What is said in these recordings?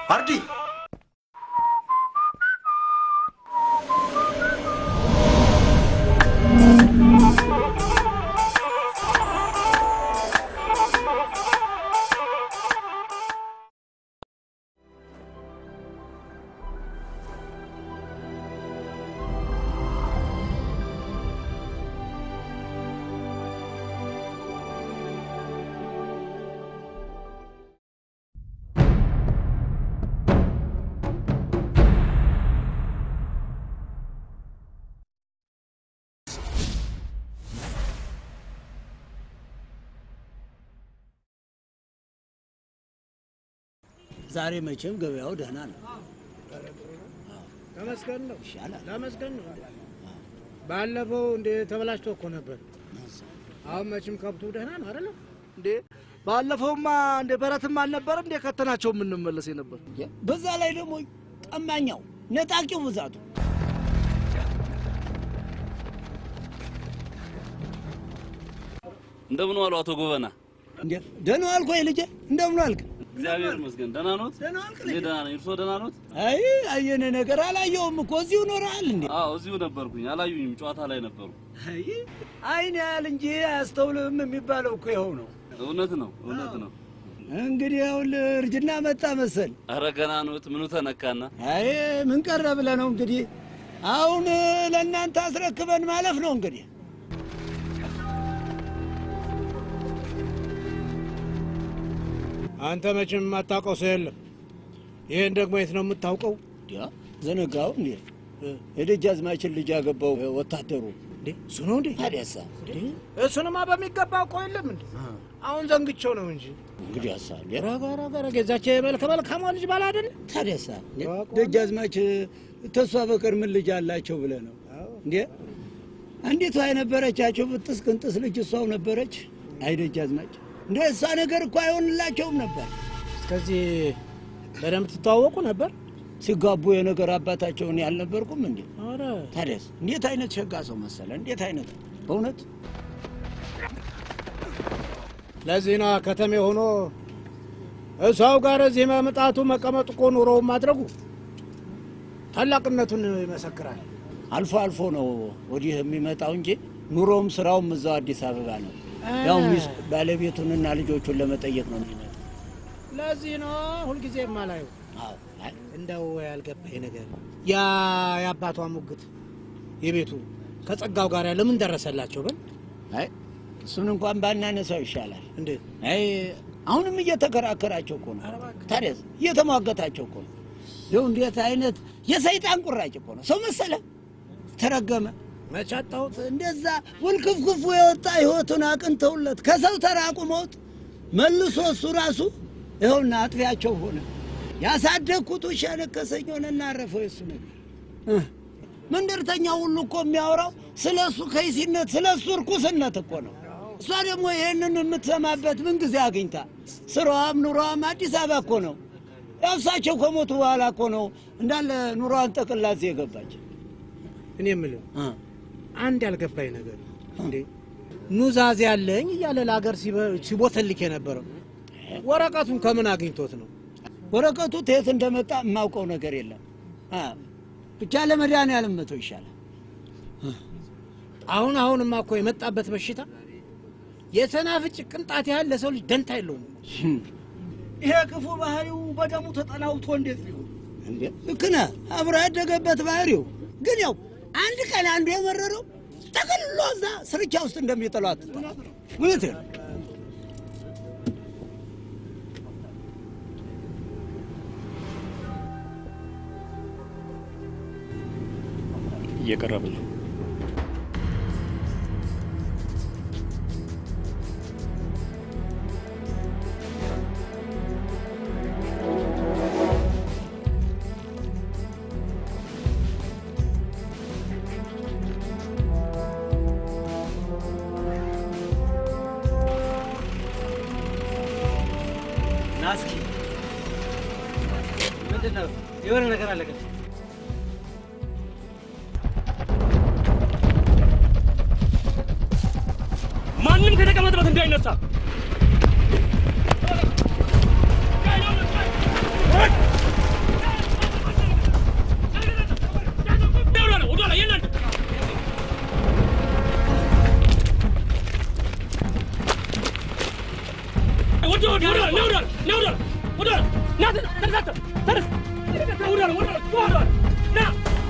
አርዲ ዛሬ መቼም ገበያው ደህና ነው። ተመስገን ነው ይሻላል። ተመስገን ነው። ባለፈው እንደ ተበላሽቶ እኮ ነበር። አሁን መቼም ከብቱ ደህና ነው አይደለ? እንዴ ባለፈውማ እንደ በረትም አልነበረ እንደ ከተናቸው የምንመለስ የነበር በዛ ላይ ደግሞ ቀማኛው ነጣቂው ብዛቱ እንደምን ዋሉ አቶ ጎበና? እንዴ ደህና ዋልክ ወይ ልጄ? እንደምን ዋልክ? እግዚአብሔር ይመስገን። ደህና ኖት? ደህና ዋልክ እኔ ልጄ? ደህና ነኝ። እርስዎ ደህና ኖት? አይ አየነ ነገር አላየውም እኮ እዚሁ ኖረሃል እንዴ? አዎ እዚሁ ነበርኩኝ። አላዩኝም። ጨዋታ ላይ ነበሩ። አይ አይን ያህል እንጂ አያስተውልም የሚባለው እኮ ይኸው ነው። እውነት ነው፣ እውነት ነው። እንግዲህ ይኸውልህ እርጅና መጣ መሰል። አረ ገና ኖት። ምኑ ተነካና? አይ ምን ቀረ ብለህ ነው እንግዲህ አሁን ለእናንተ አስረክበን ማለፍ ነው እንግዲህ አንተ መቼም የማታውቀው ሰው የለም። ይህን ደግሞ የት ነው የምታውቀው? ያ ዘነጋው እንዴ የደጃዝማችን ልጅ ያገባው ወታደሩ እንዴ እሱ ነው እንዴ? ታዲያሳ እሱንማ በሚገባ አውቀው የለም እንዴ? አሁን ዘንግቼው ነው እንጂ እንግዲህ ያሳል ረጋ ረጋ ረጋ የዛች መልከ መልካሟ ልጅ ባል አይደለ? ታዲያሳ አውቀዋለሁ። ደጃዝማች ተሷ በቀር ምን ልጅ አላቸው ብለህ ነው እንዴ? አንዲቷ የነበረቻቸው ብጥስ ቅንጥስ ልጅ እሷው ነበረች። አይ ደጃዝማች እንደ እሷ ነገር እኮ አይሆንላቸውም ነበር። እስከዚህ በደንብ ትተዋወቁ ነበር? ሲጋቡ የነገር አባታቸውን ያልነበርኩም እንዴ? ኧረ ታዲያስ እንዴት አይነት ሸጋ ሰው መሰለ! እንዴት አይነት በእውነት ለዚህ ነዋ ከተሜ ሆኖ እሷው ጋር እዚህ መምጣቱ መቀመጡ እኮ ኑሮውን ማድረጉ ታላቅነቱን ይመሰክራል። አልፎ አልፎ ነው ወዲህ የሚመጣው እንጂ ኑሮውም ስራውም እዛው አዲስ አበባ ነው። ያው ሚስት ባለቤቱንና ልጆቹን ለመጠየቅ ነው የሚመጣው። ለዚህ ነው ሁልጊዜ የማላየው። አዎ አይ እንደው ያልገባኝ ነገር ያ የአባቷ ሙግት የቤቱ ከጸጋው ጋር ለምን ደረሰላቸው? በል አይ እሱን እንኳን ባናነሳው ይሻላል። እንዴት አይ አሁንም እየተከራከራቸው እኮ ነው። ታዲያስ እየተሟገታቸው እኮ ነው። ይኸው እንዴት አይነት የሰይጣን ቁራጭ እኮ ነው። ሰው መሰለ ተረገመ። መቼ አጣሁት? እንደዛ ውልክፍክፉ የወጣ ህይወቱን አቅንተውለት ከሰው ተራቁመውት መልሶ እሱ ራሱ ይኸውና አጥፊያቸው ሆነ። ያሳደግኩት ውሻ ነከሰኝ ሆነና አረፈው የሱ ነገር እ መንደርተኛ ሁሉ እኮ የሚያወራው ስለ እሱ ከይሲነት ስለ እሱ እርኩስነት እኮ ነው። እሷ ደግሞ ይህንን የምትሰማበት ምን ጊዜ አግኝታ ስራዋም ኑሯም አዲስ አበባ እኮ ነው። ያው እሳቸው ከሞቱ በኋላ እኮ ነው እንዳለ ኑሯን ጠቅላ እዚህ የገባች እኔ የምልህ እ አንድ ያልገባኝ ነገር እንዴ ኑዛዜ ያለኝ እያለ ለሀገር ሲበ- ሲቦተልክ የነበረው ወረቀቱን ከምን አግኝቶት ነው? ወረቀቱ ተየት እንደመጣ የማውቀው ነገር የለም። አ፣ ብቻ ለመድኃኒዓለም መተው ይሻላል። አሁን አሁንማ እኮ የመጣበት በሽታ የሰናፍጭ ቅንጣት ያህል ለሰው ልጅ ደንታ የለውም። ይሄ ክፉ ባህሪው በደሙ ተጠናውቶ እንዴት ሊሆን እንዴ? ልክ ነህ። አብሮ ያደገበት ባህሪው ግን ያው አንድ ቀን አንዱ የመረረው ጠቅልሎ እዛ ስርቻ ውስጥ እንደሚጥለው አትጠራ። እውነትህን ነው። እየቀረብን ነው። ናስኪ ምንድን ነው? የሆነ ነገር አለ ግን ማንም ከተቀመጠበት እንዳይነሳ። ተነስ አንተ ተነስ ወደ ወደ ወደ ና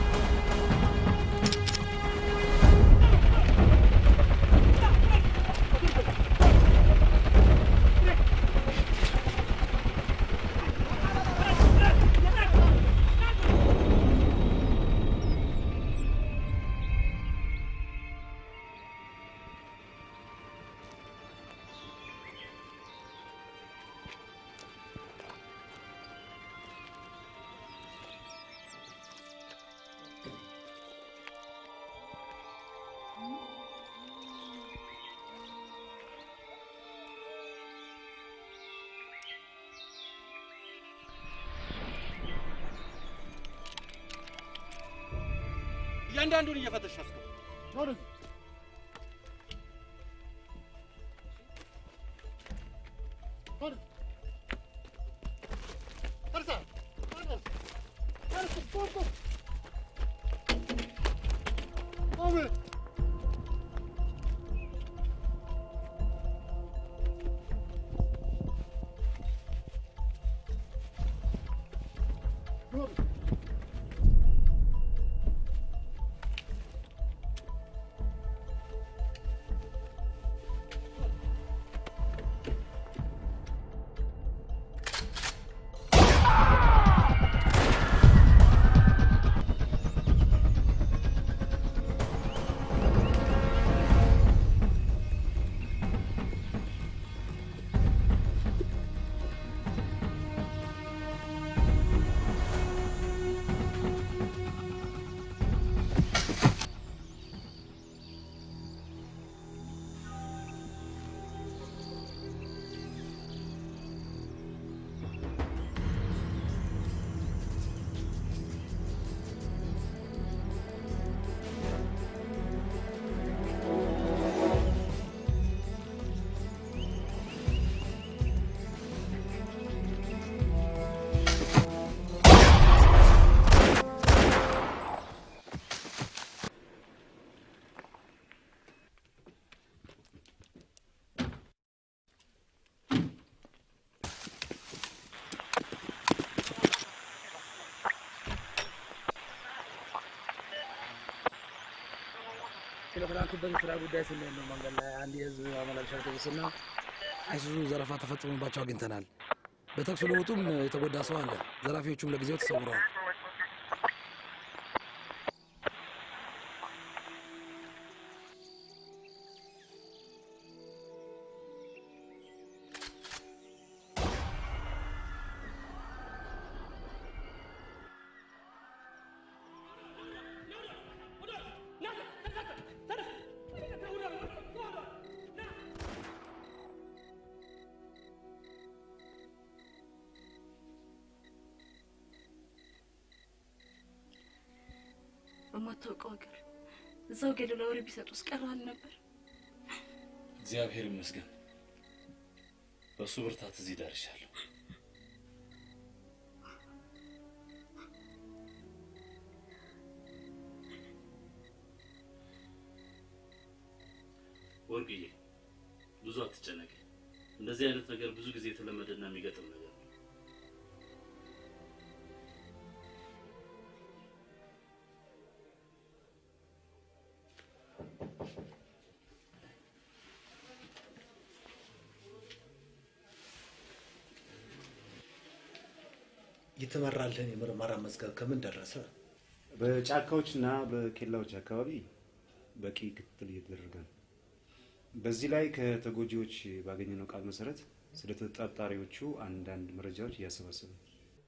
እያንዳንዱን እየፈተሽ አስገባ። ስለተላኩበት የስራ ጉዳይ ስንል ነው መንገድ ላይ አንድ የህዝብ ማመላለሻ አውቶቡስና አይሱዙ ዘረፋ ተፈጽሞባቸው አግኝተናል። በተኩስ ልውውጡም የተጎዳ ሰው አለ። ዘራፊዎቹም ለጊዜው ተሰውረዋል። በማታውቀው ሀገር እዛው ገደል ለወሬ ቢሰጡስ ቀርሃል ነበር። እግዚአብሔር ይመስገን በእሱ ብርታት እዚህ ደርሻለሁ። ወርቅዬ ብዙ አትጨነቂ። እንደዚህ አይነት ነገር ብዙ ጊዜ የተለመደና የሚገጥም ነገር ነው። የተመራልህን የምርመራ መዝገብ ከምን ደረሰ? በጫካዎችና በኬላዎች አካባቢ በቂ ክትትል እየተደረገ ነው። በዚህ ላይ ከተጎጂዎች ባገኘነው ቃል መሰረት ስለ ተጠርጣሪዎቹ አንዳንድ መረጃዎች እያሰባሰብን ነው።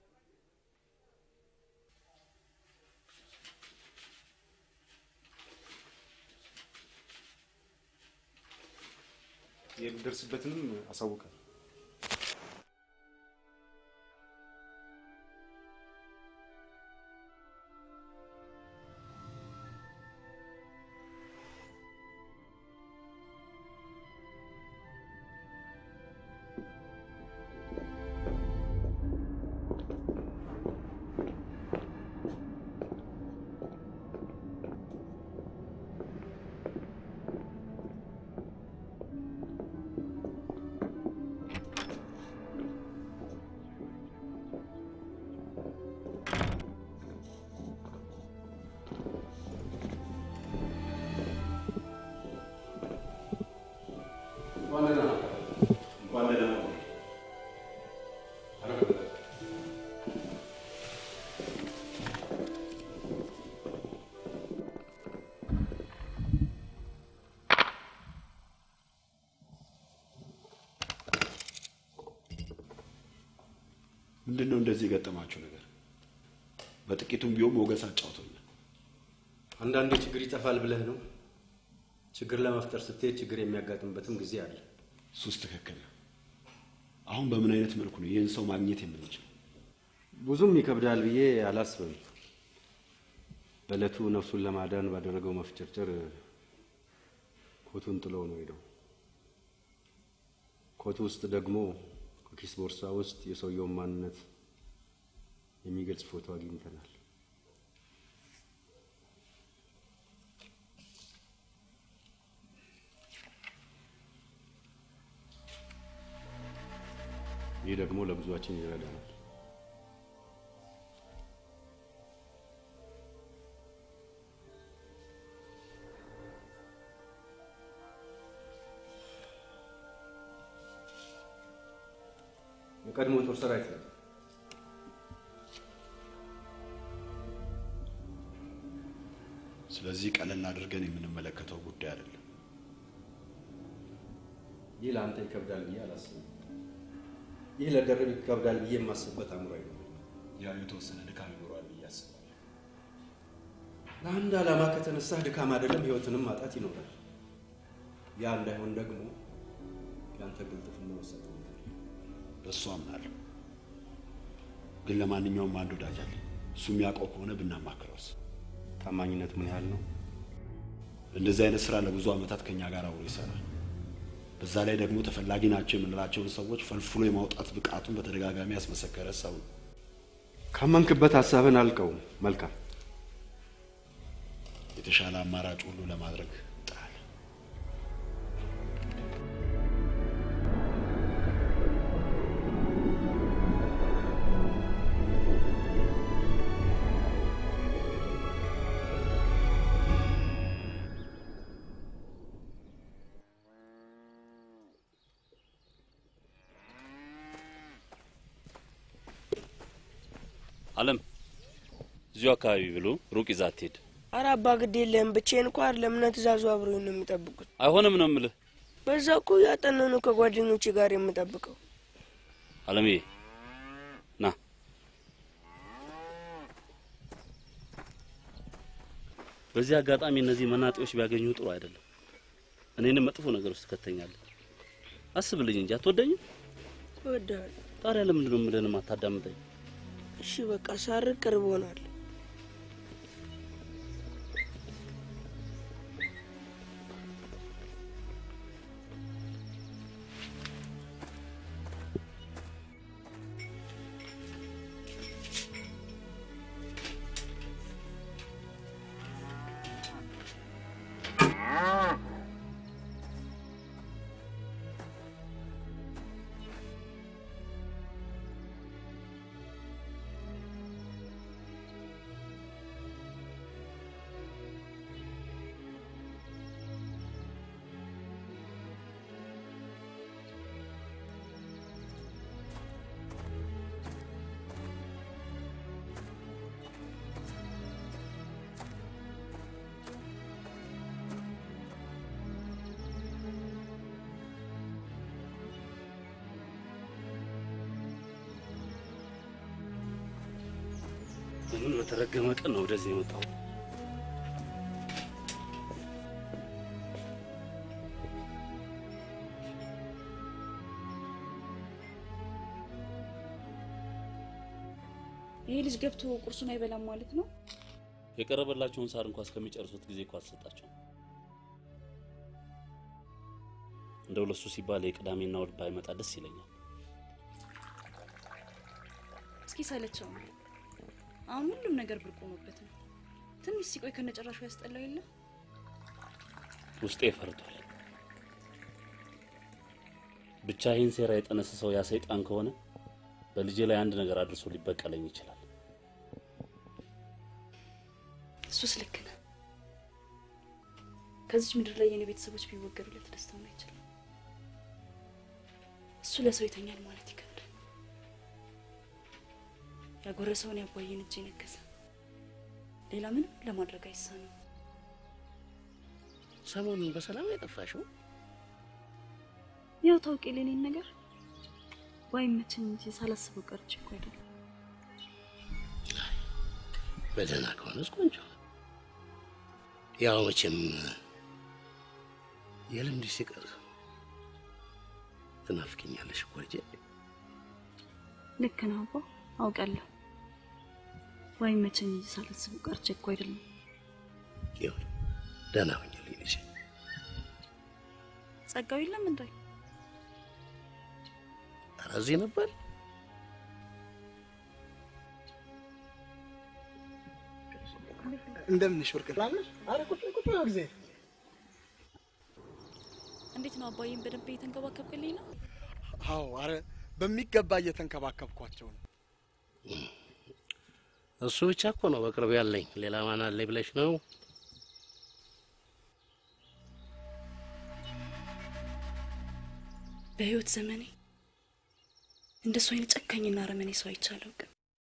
የሚደርስበትንም አሳውቃል። ምንድን ነው እንደዚህ የገጠማችሁ ነገር? በጥቂቱም ቢሆን ሞገስ አጫውቶኛል። አንዳንዴ ችግር ይጠፋል ብለህ ነው። ችግር ለመፍጠር ስትሄድ ችግር የሚያጋጥምበትም ጊዜ አለ። እሱስ ትክክል ነው። አሁን በምን አይነት መልኩ ነው ይህን ሰው ማግኘት የምንችል? ብዙም ይከብዳል ብዬ አላስብም። በዕለቱ ነፍሱን ለማዳን ባደረገው መፍጨርጨር ኮቱን ጥሎ ነው ሄደው። ኮቱ ውስጥ ደግሞ ከኪስ ቦርሳ ውስጥ የሰውየውን ማንነት የሚገልጽ ፎቶ አግኝተናል። ይህ ደግሞ ለብዙዎቻችን ይረዳናል። የቀድሞ ጦር ሰራዊት ነው። ስለዚህ ቀለል አድርገን የምንመለከተው ጉዳይ አይደለም። ይህ ለአንተ ይከብዳል ብዬ አላስብም። ይህ ለደርብ ይከብዳል ብዬ የማስብበት አእምሮ አይደለም። ያው የተወሰነ ድካም ይኖረዋል ብዬ አስባለሁ። ለአንድ ዓላማ ከተነሳህ ድካም አይደለም ህይወትንም ማጣት ይኖራል። ያ እንዳይሆን ደግሞ የአንተ ግልጥፍና ወሳኝ ነው። በእሱ አምናለሁ። ግን ለማንኛውም አንድ ወዳጅ አለ። እሱ የሚያውቀው ከሆነ ብናማክረውስ? ታማኝነት ምን ያህል ነው? እንደዚህ አይነት ስራ ለብዙ ዓመታት ከኛ ጋር አብሮ ይሰራል። በዛ ላይ ደግሞ ተፈላጊ ናቸው የምንላቸውን ሰዎች ፈልፍሎ የማውጣት ብቃቱን በተደጋጋሚ ያስመሰከረ ሰው ነው። ካመንክበት ሀሳብን አልቀውም። መልካም የተሻለ አማራጭ ሁሉ ለማድረግ ጥራለሁ። አለም እዚሁ አካባቢ ብሎ ሩቅ ይዛ አትሄድ። አረ አባ ግድ የለህም ብቻዬን እኮ አይደለም እነ ትእዛዙ አብረውኝ ነው የሚጠብቁት። አይሆንም ነው የምልህ። በዛ እኮ ያጠናኑ ከጓደኞቼ ጋር የምጠብቀው። አለምዬ ና በዚህ አጋጣሚ እነዚህ መናጤዎች ቢያገኙ ጥሩ አይደለም። እኔንም መጥፎ ነገር ውስጥ ከተኛለህ። አስብልኝ እንጂ አትወደኝም? እወድሃለሁ። ታዲያ ለምንድን ነው የምልህንም አታዳምጠኝ? እሺ በቃ ሳርቅ ቅርብ ሆናል። በምን በተረገመ ቀን ነው ወደዚህ የመጣው? ይሄ ልጅ ገብቶ ቁርሱን አይበላም ማለት ነው። የቀረበላቸውን ሳር እንኳ እስከሚጨርሱት ጊዜ እኮ አትሰጣቸው። እንደው ለሱ ሲባል የቅዳሜና እሑድ ባይመጣ ደስ ይለኛል። እስኪ ሰለቸው ነው። አሁን ሁሉም ነገር ብርቅ ሆኖበት ነው። ትንሽ ሲቆይ ከነጨራሹ ያስጠላው የለ ውስጤ ፈርቷል። ብቻ ይህን ሴራ የጠነሰሰው ያ ሰይጣን ከሆነ በልጄ ላይ አንድ ነገር አድርሶ ሊበቀለኝ ይችላል። እሱስ ልክ ነህ። ከዚች ምድር ላይ የኔ ቤተሰቦች ቢወገዱለት ደስታውን አይችልም። እሱ ለሰው ይተኛል ማለት ይከብዳል። ያጎረሰውን ያቧየን እጅ የነከሰ ሌላ ምንም ለማድረግ አይሳነው። ሰሞኑን በሰላም የጠፋሽው? ያው ታውቂ የኔን ነገር ባይመቸኝ እንጂ ሳላስበው ቀርቼ እኮ አይደለም። በደህና ከሆነስ ቆንጆ። ያው መቼም የልምድ ሲቀር ትናፍቅኛለሽ እኮ ልጄ። ልክ ነው አባ፣ አውቃለሁ። ወይ መቼም እንጂ ሳላስበው ቀርቼ እኮ አይደለም። ይሁን ደህና ሁኝልኝ ልጄ። ጸጋው የለም እንዴ? ኧረ እዚህ ነበር። እንደምንሽ ወርቅ ላምነሽ? አረ ቁጭ ቁጭ ነው ጊዜ እንዴት ነው አባዬን በደንብ እየተንከባከብክልኝ ነው? አዎ፣ አረ በሚገባ እየተንከባከብኳቸው ነው። እሱ ብቻ እኮ ነው በቅርብ ያለኝ። ሌላ ማን አለኝ ብለሽ ነው? በህይወት ዘመኔ እንደሱ አይነት ጨካኝና አረመኔ ሰው አይቼ አላውቅም።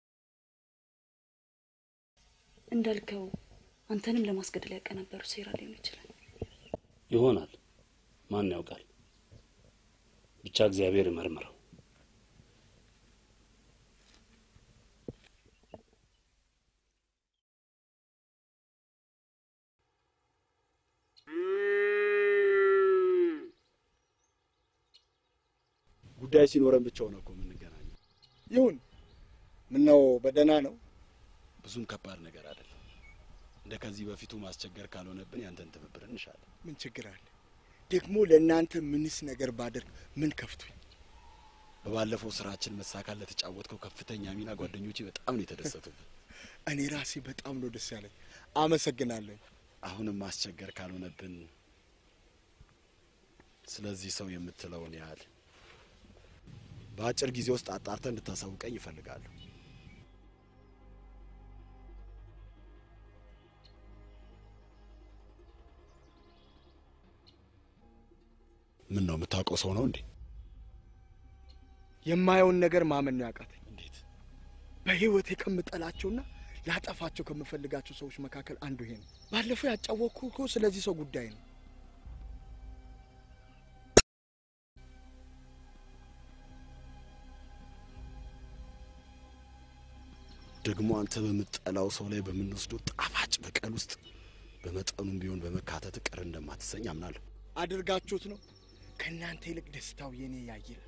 እንዳልከው አንተንም ለማስገደል ያቀናበሩ ሴራ ሊሆን ይችላል። ይሆናል። ማን ያውቃል? ብቻ እግዚአብሔር ይመርምረው። ጉዳይ ሲኖረን ብቻ ነው እኮ የምንገናኘው። ይሁን። ምነው በደህና ነው? ብዙም ከባድ ነገር አይደለም። እንደ ከዚህ በፊቱ ማስቸገር ካልሆነብን ያንተን ትብብር እንሻለን። ምን ችግር አለ? ደግሞ ለእናንተ ምንስ ነገር ባደርግ ምን ከፍቶኝ? በባለፈው ስራችን መሳካት ለተጫወትከው ከፍተኛ ሚና ጓደኞቼ በጣም ነው የተደሰቱብን። እኔ ራሴ በጣም ነው ደስ ያለኝ። አመሰግናለሁ። አሁንም ማስቸገር ካልሆነብን ስለዚህ ሰው የምትለውን ያህል በአጭር ጊዜ ውስጥ አጣርተህ እንድታሳውቀኝ ይፈልጋለሁ። ምን ነው የምታውቀው ሰው ነው እንዴ? የማየውን ነገር ማመን ነው ያቃተኝ። እንዴት? በህይወቴ ከምጠላቸውና ላጠፋቸው ከምፈልጋቸው ሰዎች መካከል አንዱ ይሄ ነው። ባለፈው ያጫወቅኩ እኮ ስለዚህ ሰው ጉዳይ ነው። ደግሞ አንተ በምጠላው ሰው ላይ በምንወስደው ጣፋጭ በቀል ውስጥ በመጠኑም ቢሆን በመካተት ቅር እንደማትሰኝ አምናለሁ። አድርጋችሁት ነው። ከእናንተ ይልቅ ደስታው የኔ ያይላል።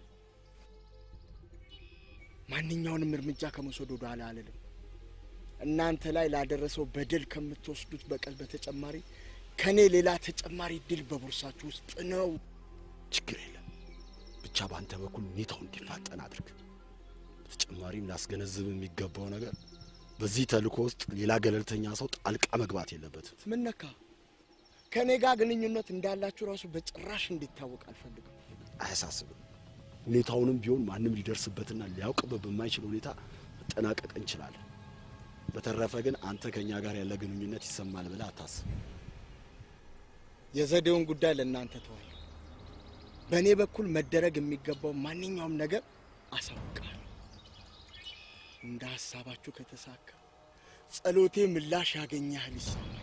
ማንኛውንም እርምጃ ከመውሰድ ወደ ኋላ አልልም። እናንተ ላይ ላደረሰው በደል ከምትወስዱት በቀል በተጨማሪ ከእኔ ሌላ ተጨማሪ ድል በቦርሳችሁ ውስጥ ነው። ችግር የለም። ብቻ በአንተ በኩል ሁኔታው እንዲፋጠን አድርግ። በተጨማሪም ላስገነዝብ የሚገባው ነገር በዚህ ተልእኮ ውስጥ ሌላ ገለልተኛ ሰው ጣልቃ መግባት የለበትም። ምን ነካ? ከእኔ ጋር ግንኙነት እንዳላችሁ ራሱ በጭራሽ እንዲታወቅ አልፈልግም። አያሳስብም። ሁኔታውንም ቢሆን ማንም ሊደርስበትና ሊያውቅበት በማይችል ሁኔታ መጠናቀቅ እንችላለን። በተረፈ ግን አንተ ከእኛ ጋር ያለ ግንኙነት ይሰማል ብለህ አታስብ። የዘዴውን ጉዳይ ለእናንተ ተዋል። በእኔ በኩል መደረግ የሚገባው ማንኛውም ነገር አሳውቃለሁ። እንደ ሀሳባችሁ ከተሳካ ጸሎቴ ምላሽ ያገኘ ያህል ይሰማል።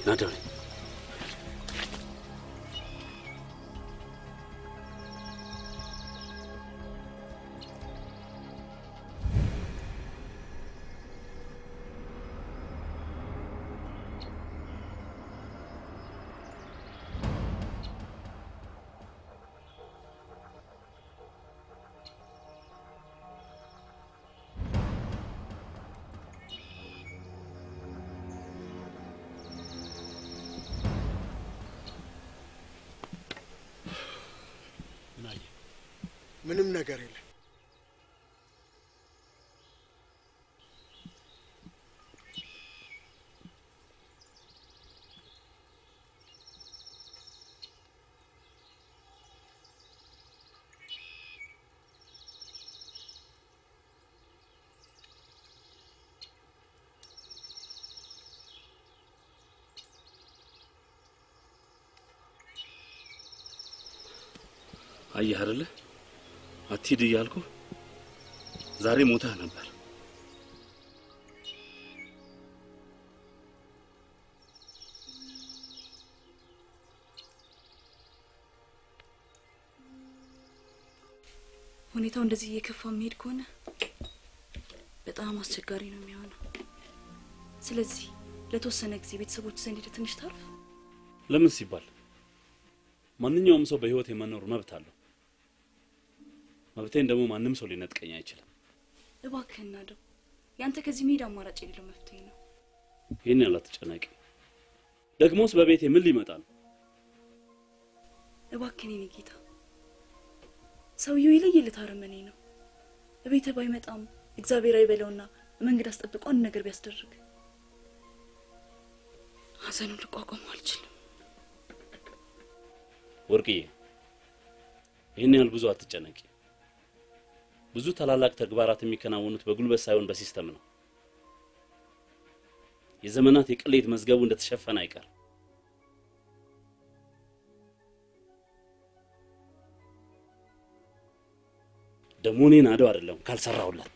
ናደሬ ምንም ነገር የለም። አየህ አይደለ አትሂድ እያልኩ ዛሬ ሞተህ ነበር። ሁኔታው እንደዚህ እየከፋ የሚሄድ ከሆነ በጣም አስቸጋሪ ነው የሚሆነው። ስለዚህ ለተወሰነ ጊዜ ቤተሰቦች ዘንድ ሄደህ ትንሽ ታርፍ። ለምን ሲባል ማንኛውም ሰው በህይወት የመኖር መብት አለው። መብቴን ደግሞ ማንም ሰው ሊነጥቀኝ አይችልም። እባክህን ናደው፣ ያንተ ከዚህ መሄድ አማራጭ የሌለው መፍትሄ ነው። ይህን ያህል አትጨነቂ። ደግሞስ በቤቴ ምን ሊመጣ ነው? እባክህን የኔ ጌታ፣ ሰውየው የለየለት አረመኔ ነው። እቤትህ ባይመጣም እግዚአብሔር አይበለውና መንገድ አስጠብቆ አንድ ነገር ቢያስደርግ ሀዘኑን ልቋቋመው አልችልም። ወርቅዬ፣ ይህን ያህል ብዙ አትጨነቂ። ብዙ ታላላቅ ተግባራት የሚከናወኑት በጉልበት ሳይሆን በሲስተም ነው። የዘመናት የቅሌት መዝገቡ እንደተሸፈነ አይቀር። ደግሞ እኔን አደው አይደለም ካልሰራሁለት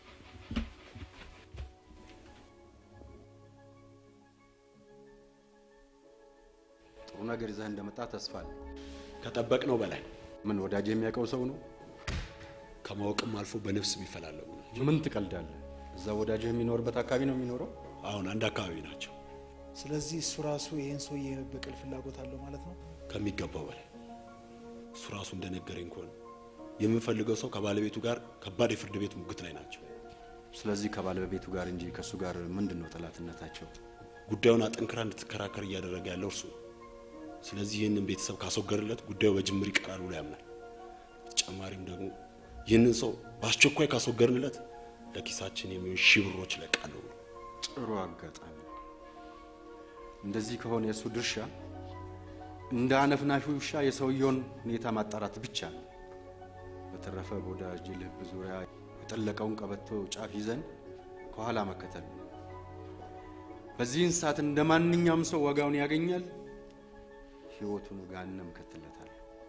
ጥሩ ነገር ይዘህ እንደመጣ ተስፋ አለ። ከጠበቅነው በላይ ምን ወዳጅ የሚያውቀው ሰው ነው? ከማወቅም አልፎ በነፍስ የሚፈላለጉ ናቸው። ምን ትቀልዳለህ? እዛ ወዳጅህ የሚኖርበት አካባቢ ነው የሚኖረው? አሁን አንድ አካባቢ ናቸው። ስለዚህ እሱ ራሱ ይህን ሰውዬ የመበቀል ፍላጎት አለው ማለት ነው። ከሚገባው በላይ እሱ ራሱ እንደነገረኝ ከሆነ የምንፈልገው ሰው ከባለቤቱ ጋር ከባድ የፍርድ ቤት ሙግት ላይ ናቸው። ስለዚህ ከባለቤቱ ጋር እንጂ ከእሱ ጋር ምንድን ነው ጠላትነታቸው? ጉዳዩን አጠንክራ እንድትከራከር እያደረገ ያለው እርሱ ነው። ስለዚህ ይህንን ቤተሰብ ካስወገድለት ጉዳዩ በጅምር ይቀራል ብሎ ያምናል። በተጨማሪም ደግሞ ይህንን ሰው በአስቸኳይ ካስወገድንለት ለኪሳችን የሚሆን ሺህ ብሮች እለቃለሁ ብሎ ጥሩ አጋጣሚ ነው። እንደዚህ ከሆነ የእሱ ድርሻ እንደ አነፍናፊ ውሻ የሰውየውን ሁኔታ ማጣራት ብቻ ነው። በተረፈ በወዳጅ ልብ ዙሪያ የጠለቀውን ቀበቶ ጫፍ ይዘን ከኋላ መከተል ነው። በዚህን ሰዓት እንደ ማንኛውም ሰው ዋጋውን ያገኛል። ህይወቱን ገሃነም እከትለታለሁ።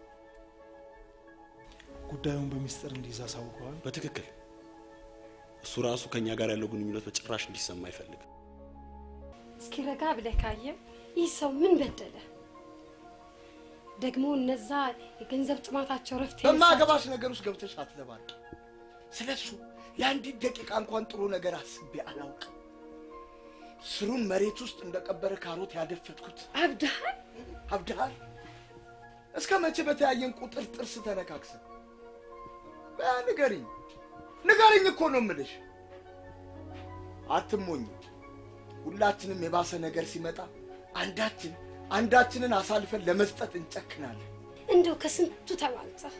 ጉዳዩን በሚስጥር እንዲይዝ አሳውቀዋል። በትክክል እሱ ራሱ ከእኛ ጋር ያለው ግንኙነት በጭራሽ እንዲሰማ አይፈልግም። እስኪ ረጋ ብለህ ካየህ ይህ ሰው ምን በደለ? ደግሞ እነዛ የገንዘብ ጥማታቸው ረፍት በማገባሽ ነገር ውስጥ ገብተሽ አትለባል። ስለ እሱ ለአንዲት ደቂቃ እንኳን ጥሩ ነገር አስቤ አላውቅም። ስሩን መሬት ውስጥ እንደቀበረ ካሮት ያደፈጥኩት አብድሃል አብድሃል። እስከ መቼ በተያየን ቁጥር ጥርስ ተነካክሰን? በያ ንገሪኝ፣ ንገሪኝ እኮ ነው የምልሽ። አትሞኝ። ሁላችንም የባሰ ነገር ሲመጣ አንዳችን አንዳችንን አሳልፈን ለመስጠት እንጨክናለን። እንደው ከስንቱ ተማልጸህ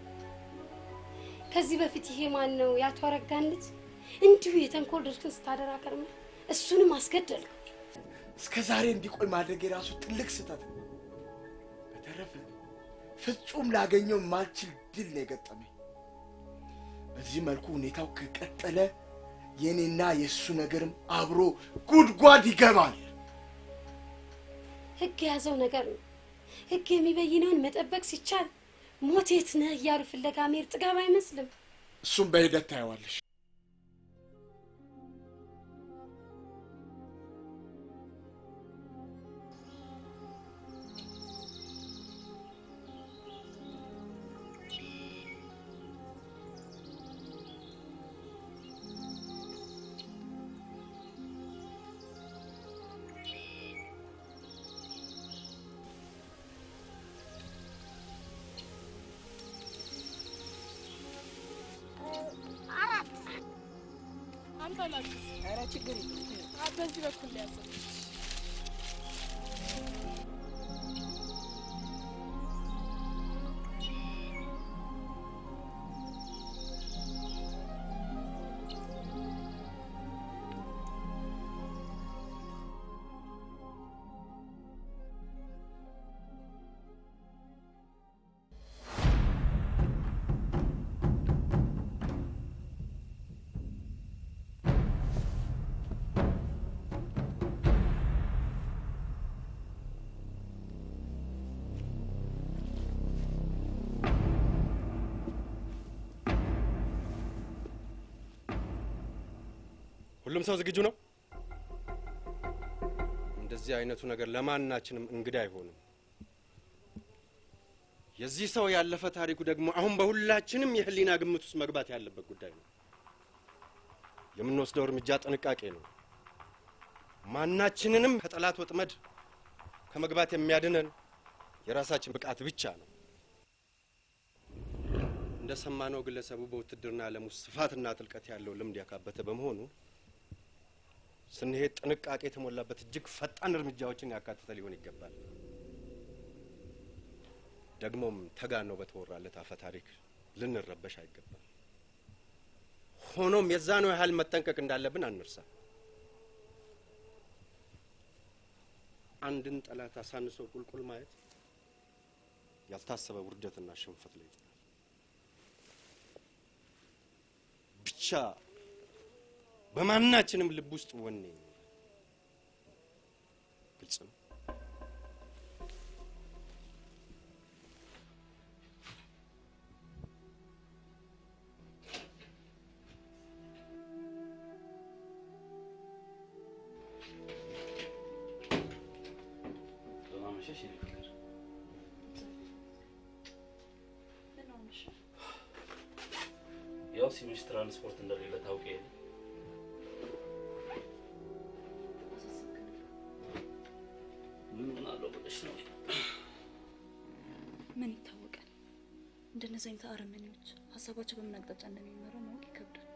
ከዚህ በፊት ይሄ ማን ነው የአቶ አረጋን ልጅ እንዲሁ የተንኮል ድርክን ስታደራ ከርመህ እሱንም አስገደልከው። እስከ ዛሬ እንዲቆይ ማድረግ የራሱ ትልቅ ስህተት ነው። በተረፈ ፍጹም ላገኘው ማልችል ድል ነው የገጠመኝ። በዚህ መልኩ ሁኔታው ከቀጠለ የእኔና የእሱ ነገርም አብሮ ጉድጓድ ይገባል። ህግ የያዘው ነገር ነው። ህግ የሚበይነውን መጠበቅ ሲቻል ሞት የት ነህ እያሉ ፍለጋ መሄድ ጥጋብ አይመስልም። እሱም በሂደት ታየዋለሽ። በላችሁ። ኧረ ችግር የለም። አ- በዚህ በኩል ያዘ ሁሉም ሰው ዝግጁ ነው? እንደዚህ አይነቱ ነገር ለማናችንም እንግዳ አይሆንም። የዚህ ሰው ያለፈ ታሪኩ ደግሞ አሁን በሁላችንም የህሊና ግምት ውስጥ መግባት ያለበት ጉዳይ ነው። የምንወስደው እርምጃ ጥንቃቄ ነው። ማናችንንም ከጠላት ወጥመድ ከመግባት የሚያድነን የራሳችን ብቃት ብቻ ነው። እንደሰማነው ግለሰቡ በውትድርና ዓለም ውስጥ ስፋትና ጥልቀት ያለው ልምድ ያካበተ በመሆኑ ስንሄድ ጥንቃቄ የተሞላበት እጅግ ፈጣን እርምጃዎችን ያካተተ ሊሆን ይገባል። ደግሞም ተጋነው በተወራለት አፈ ታሪክ ልንረበሽ አይገባም። ሆኖም የዛኑ ያህል መጠንቀቅ እንዳለብን አንርሳ። አንድን ጠላት አሳንሶ ቁልቁል ማየት ያልታሰበ ውርደትና ሽንፈት ላይ ይጥላል። ብቻ በማናችንም ልብ ውስጥ ወኔ ይኑር። ግልጽ ነው። በማመሸሽ የኔ ፍቅር ያው ሲመሽ ትራንስፖርት እንደሌለ ታውቂ የለ ምን ሆናለሁ ብለሽ ነው? ምን ይታወቃል? እንደነዚህ አይነት አረመኔዎች ሀሳባቸው በምን አቅጣጫ እንደሚመራው ማወቅ ይከብዳል።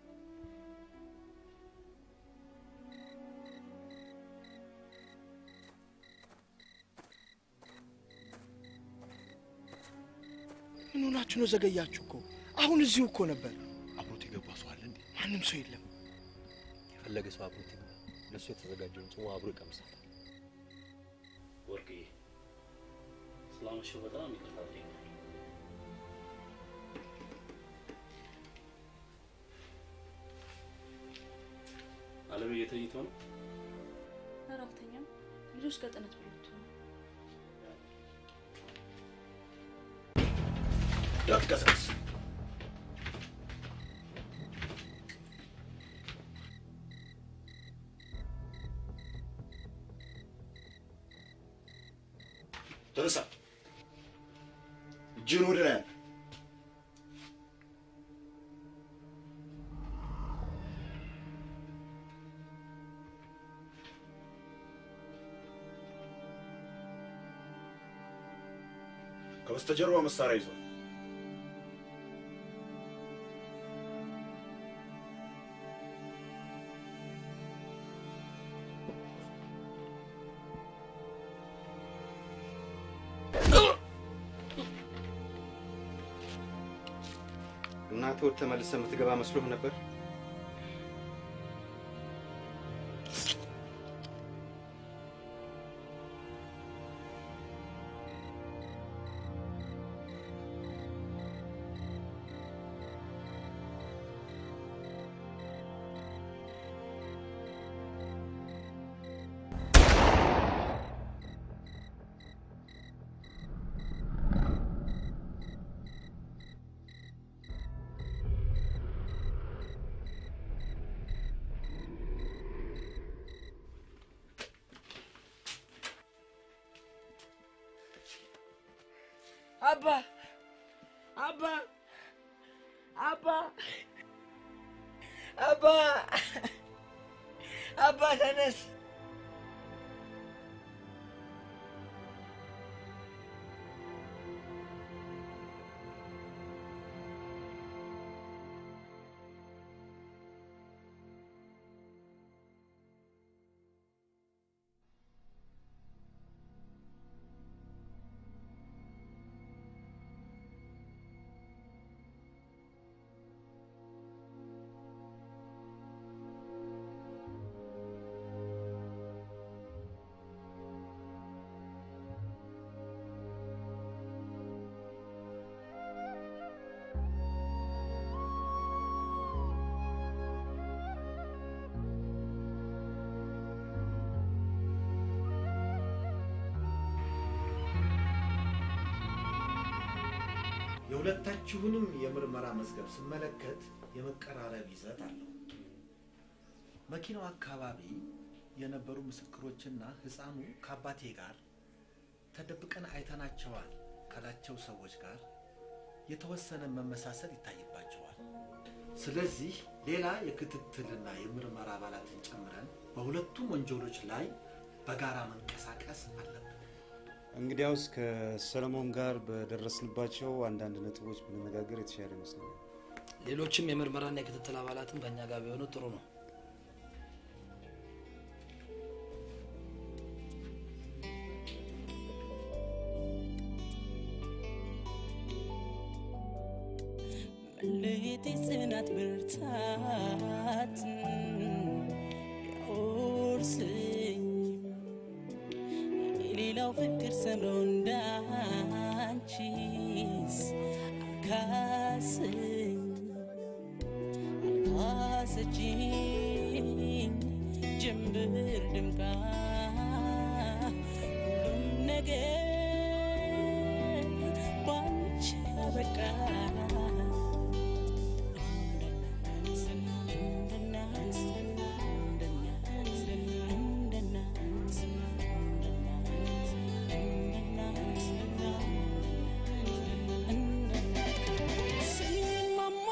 ምን ሆናችሁ ነው? ዘገያችሁ እኮ አሁን እዚሁ እኮ ነበር። አብሮት የገባ ሰው አለ እንዴ? ማንም ሰው የለም። የፈለገ ሰው አብሮት ይግባ። ለእሱ የተዘጋጀውን ጽዋ አብሮ ይቀምሳል። ወርቅዬ ስላመሸው በጣም ይቅርታ ጠይቃለሁ። አለምዬ ተኝቶ ነው? ኧረ አልተኛም። ልጆች ጋር ጥናት ብሎት ነው። እንዳትቀሰቅስ። ተነሳ። እጅን ወደ ላይ አንሳ። ከበስተጀርባ መሳሪያ ይዟል። እናትህ ወጥተህ ተመልሰህ የምትገባ መስሎህ ነበር? አባ አባ አባ አባ አባ ተነስ የሁለታችሁንም የምርመራ መዝገብ ስመለከት የመቀራረብ ይዘት አለው። መኪናው አካባቢ የነበሩ ምስክሮችና ህፃኑ ከአባቴ ጋር ተደብቀን አይተናቸዋል ካላቸው ሰዎች ጋር የተወሰነ መመሳሰል ይታይባቸዋል። ስለዚህ ሌላ የክትትልና የምርመራ አባላትን ጨምረን በሁለቱም ወንጀሎች ላይ በጋራ መንቀሳቀስ አለብን። እንግዲያውስ ከሰለሞን ጋር በደረስንባቸው አንዳንድ ነጥቦች ብንነጋገር የተሻለ ይመስለኛል። ሌሎችም የምርመራና የክትትል አባላትም ከእኛ ጋር ቢሆኑ ጥሩ ነው። መለየት የጽናት ብርታት ያወርስኝ የሌላው ፍቅር ሰምሮ እንዳንቺስ አልካስኝ አልካሰችኝ ጀንበር ድምቃ ሁሉም ነገር ባንቺ አበቃ ስማማ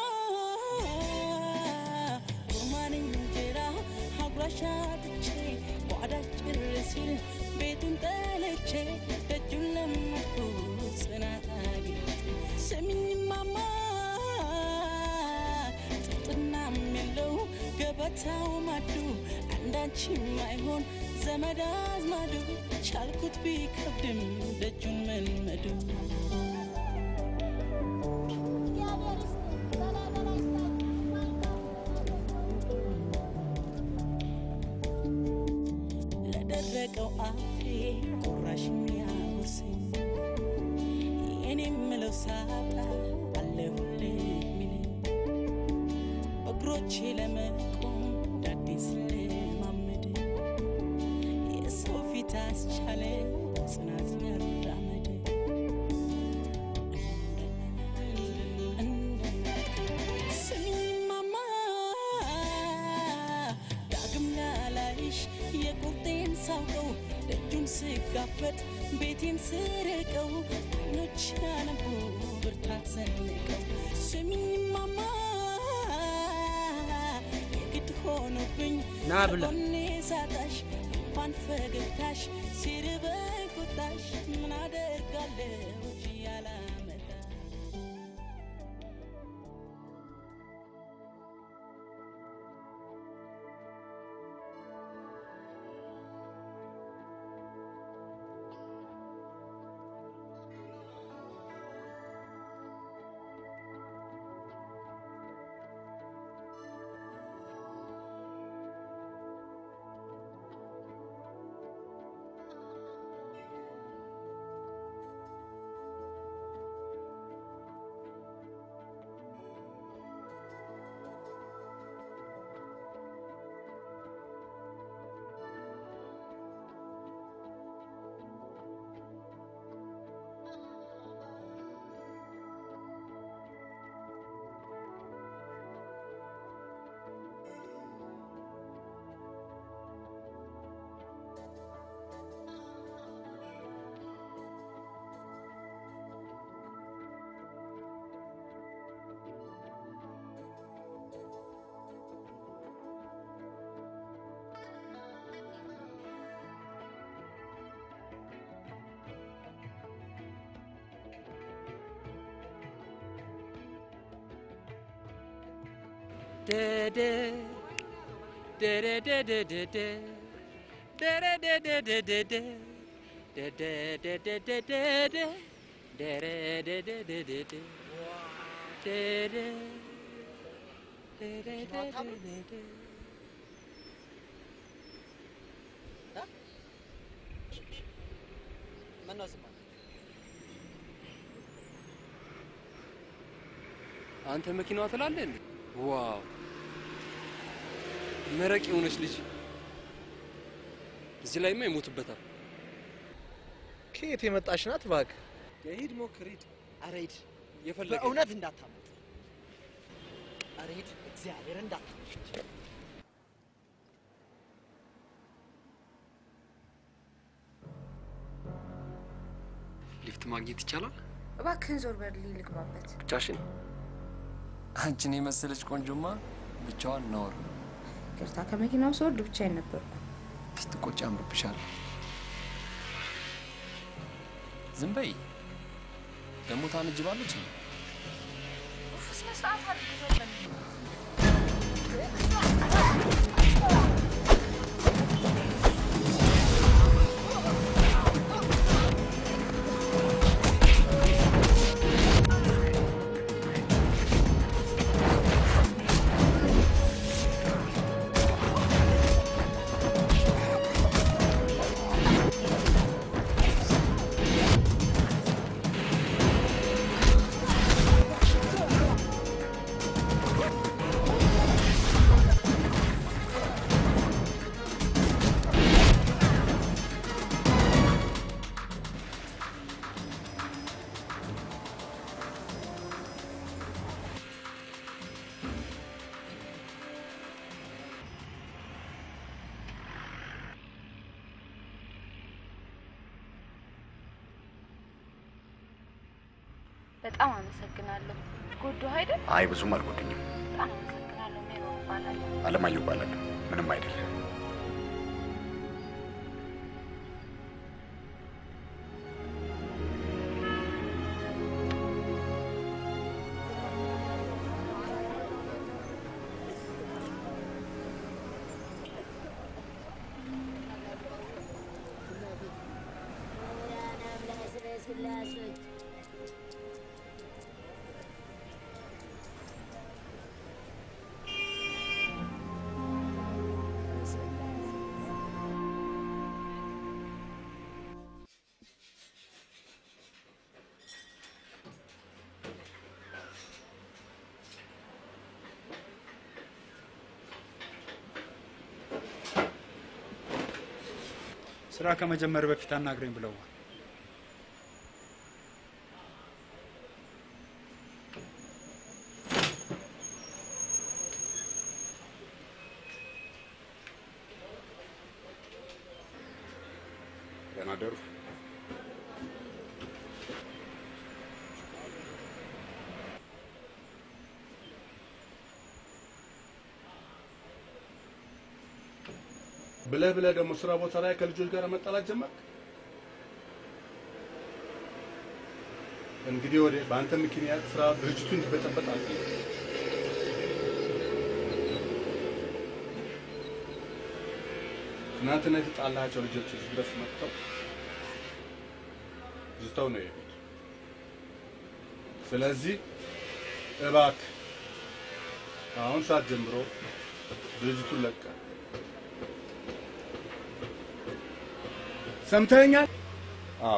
ሮማን እንጀራ አጉራሻትቼ ጓዳች ጭር ሲል ቤቱን ጠልቼ ደጁን ለመድኩ ጽናት አግኝቼ ስሚማማ ጥጥናም የለው ገበታው ማዱ አንዳችም አይሆን ዘመድ አዝማዱ ቻልኩት ቢከብድም ደጁን መልመዱ ለደረቀው አፌ ቁራሽ የሚያጎርሰኝ የኔ የምለው ሳጣ አለሁልህ የሚለኝ በእግሮቼ ለመቆም ዳዴስ ልማመድ የሰው ፊት አስቻለ ጽናት መራመድ ስሚማማ ዳግም ላላይሽ የቁርጤን ሳውቀው ደጁን ስጋፈጥ ቤቴን ስርቀው አይኖች ያነቡ ብርታት ሰንቀው ስሚማማ የግድ ሆኖብኝ ና ብላ። ከጎኔ ሳጣሽ እንኳን ፈገግታሽ ሲርበኝ ቁጣሽ ምን አደርጋለሁ እጅ ያላመጣ ምነው ስማ አንተ መኪናዋ ትላለህ እንዴ? ዋው መረቅ የሆነች ልጅ እዚህ ላይማ ይሞትበታል። ከየት የመጣሽ ናት እባክህ? ሂድ ሞክር ሂድ። ኧረ ሂድ የፈለገ በእውነት እንዳታመጥ ሬድ እግዚአብሔር እንዳታመጥ ሊፍት ማግኘት ይቻላል? እባክህን ዞር በልልኝ ልግባበት። ብቻሽን? አንቺን የመሰለች ቆንጆማ ብቻዋን ነውር። ቅርታ ከመኪናው ስወርድ ብቻዬን ነበርኩ። ስትቆጪ አምሮብሻል። ዝም በይ። ደግሞ ታነጅባለች እንዴ? ኡፍ፣ ስነ ስርዓት አድርግ ዞር በልልኝ። በጣም አመሰግናለሁ። ጎዳሁ አይደል? አይ ብዙም አልጎድኝም። በጣም አመሰግናለሁ። ሜሮን እባላለሁ። አለማየሁ እባላለሁ። ምንም አይደለም። ስራ ከመጀመር በፊት አናግረኝ ብለዋል። ደህና ደሩ። ብለህ ብለህ ደግሞ ስራ ቦታ ላይ ከልጆች ጋር መጣላት ጀመርክ። እንግዲህ ወደ በአንተ ምክንያት ስራ ድርጅቱ እንዲበጠበጥ አልፈልግም። ትናንትና የተጣላቸው ልጆች እዚህ ድረስ መጥተው ዝተው ነው የሄዱት። ስለዚህ እባክህ አሁን ሰዓት ጀምሮ ድርጅቱን ለቀህ ሰምተኛል? አዎ።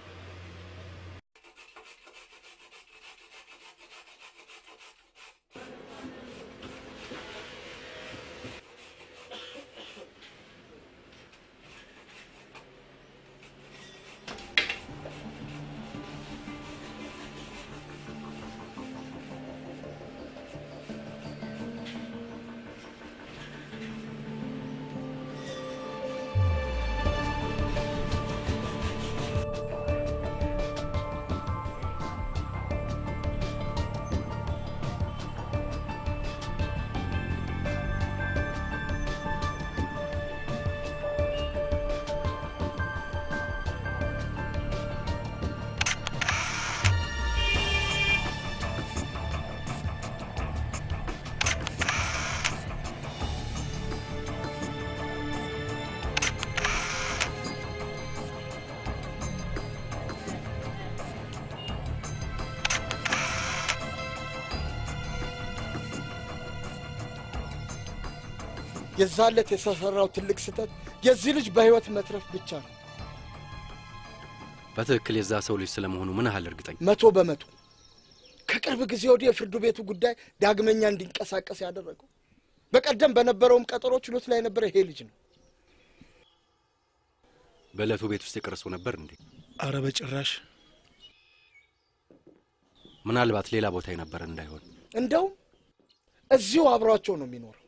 የዛለት የተሰራው ትልቅ ስህተት የዚህ ልጅ በህይወት መትረፍ ብቻ ነው። በትክክል የዛ ሰው ልጅ ስለመሆኑ ምን ያህል እርግጠኛ? መቶ በመቶ ከቅርብ ጊዜ ወዲህ የፍርዱ ቤቱ ጉዳይ ዳግመኛ እንዲንቀሳቀስ ያደረገው በቀደም በነበረውም ቀጠሮ ችሎት ላይ የነበረ ይሄ ልጅ ነው። በዕለቱ ቤት ውስጥ የቀረ ሰው ነበር እንዴ? አረ በጭራሽ ምናልባት ሌላ ቦታ የነበረ እንዳይሆን። እንደውም እዚሁ አብሯቸው ነው የሚኖረው።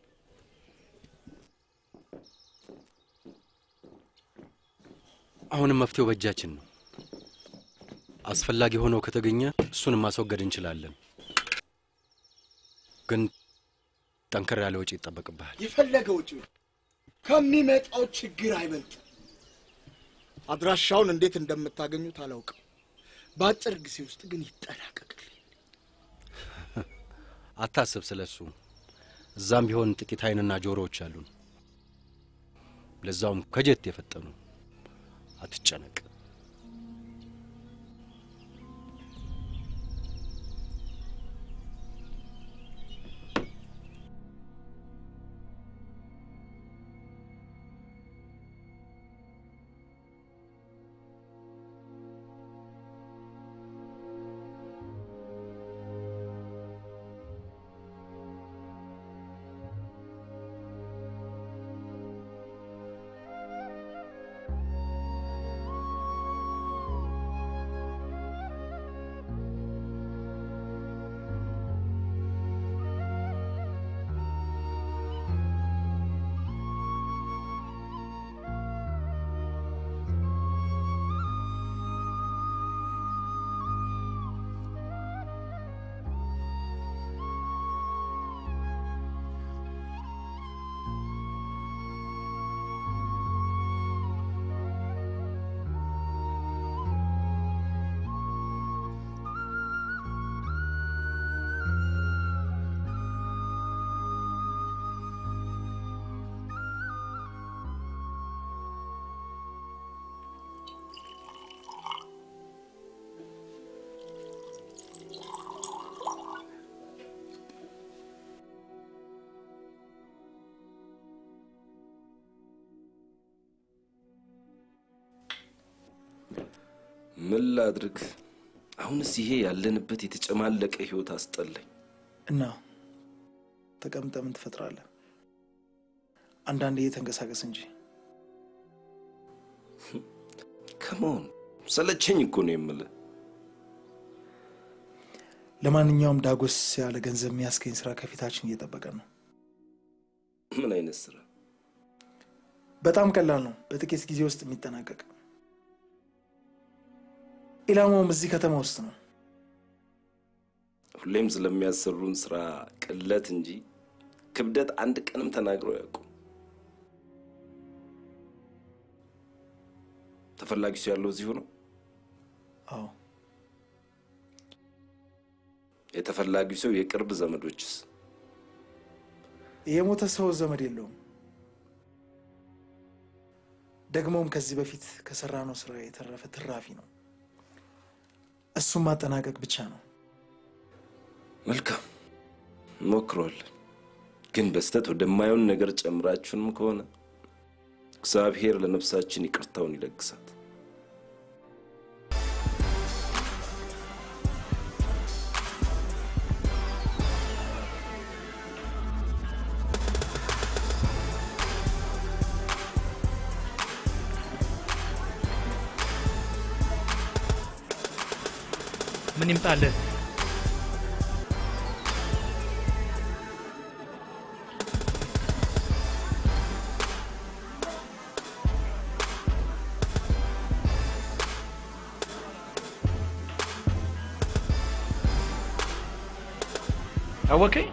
አሁንም መፍትሄው በእጃችን ነው። አስፈላጊ ሆኖ ከተገኘ እሱንም ማስወገድ እንችላለን። ግን ጠንከር ያለ ወጪ ይጠበቅብሃል። የፈለገ ውጪ ከሚመጣው ችግር አይበልጥ። አድራሻውን እንዴት እንደምታገኙት አላውቅም። በአጭር ጊዜ ውስጥ ግን ይጠናቀቃል። አታስብ ስለ እሱ። እዛም ቢሆን ጥቂት አይንና ጆሮዎች አሉን፣ ለዛውም ከጀት የፈጠኑ። አትጨነቅ። ምን ላድርግ? አሁንስ ይሄ ያለንበት የተጨማለቀ ህይወት አስጠላኝ። እና ተቀምጠ ምን ትፈጥራለህ? አንዳንዴ እየተንቀሳቀስ እንጂ ከመሆን ሰለቸኝ እኮ ነው የምልህ። ለማንኛውም ዳጎስ ያለ ገንዘብ የሚያስገኝ ስራ ከፊታችን እየጠበቀ ነው። ምን አይነት ስራ? በጣም ቀላል ነው፣ በጥቂት ጊዜ ውስጥ የሚጠናቀቅ። ኢላማውም እዚህ ከተማ ውስጥ ነው። ሁሌም ስለሚያሰሩን ስራ ቅለት እንጂ ክብደት አንድ ቀንም ተናግረው ያውቁ። ተፈላጊ ሰው ያለው እዚሁ ነው። አዎ፣ የተፈላጊው ሰው የቅርብ ዘመዶችስ? የሞተ ሰው ዘመድ የለውም። ደግሞም ከዚህ በፊት ከሰራነው ስራ የተረፈ ትራፊ ነው። እሱም ማጠናቀቅ ብቻ ነው። መልካም እንሞክረዋለን። ግን በስተት ወደማየውን ነገር ጨምራችሁንም ከሆነ እግዚአብሔር ለነፍሳችን ይቅርታውን ይለግሳት። ምን ይምጣልህ? አወቀኝ።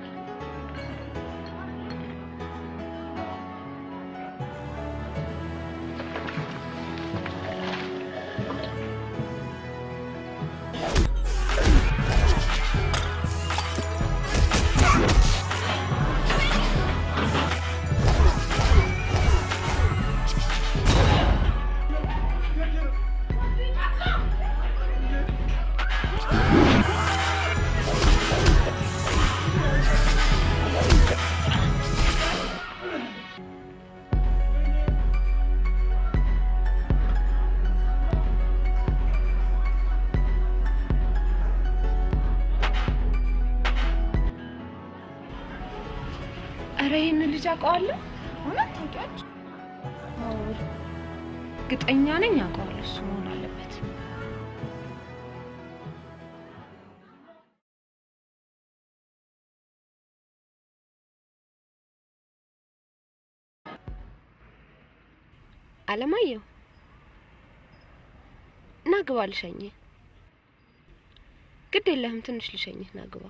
እረ ይህን ልጅ አውቀዋለሁ። እውነት ታውቂዋለሽ? አዎ፣ እርግጠኛ ነኝ አውቀዋለሁ። እሱ መሆን አለበት። አለማየሁ ና ግባ ልሸኝህ። ግድ የለህም ትንሽ ልሸኝህ፣ ና ግባ።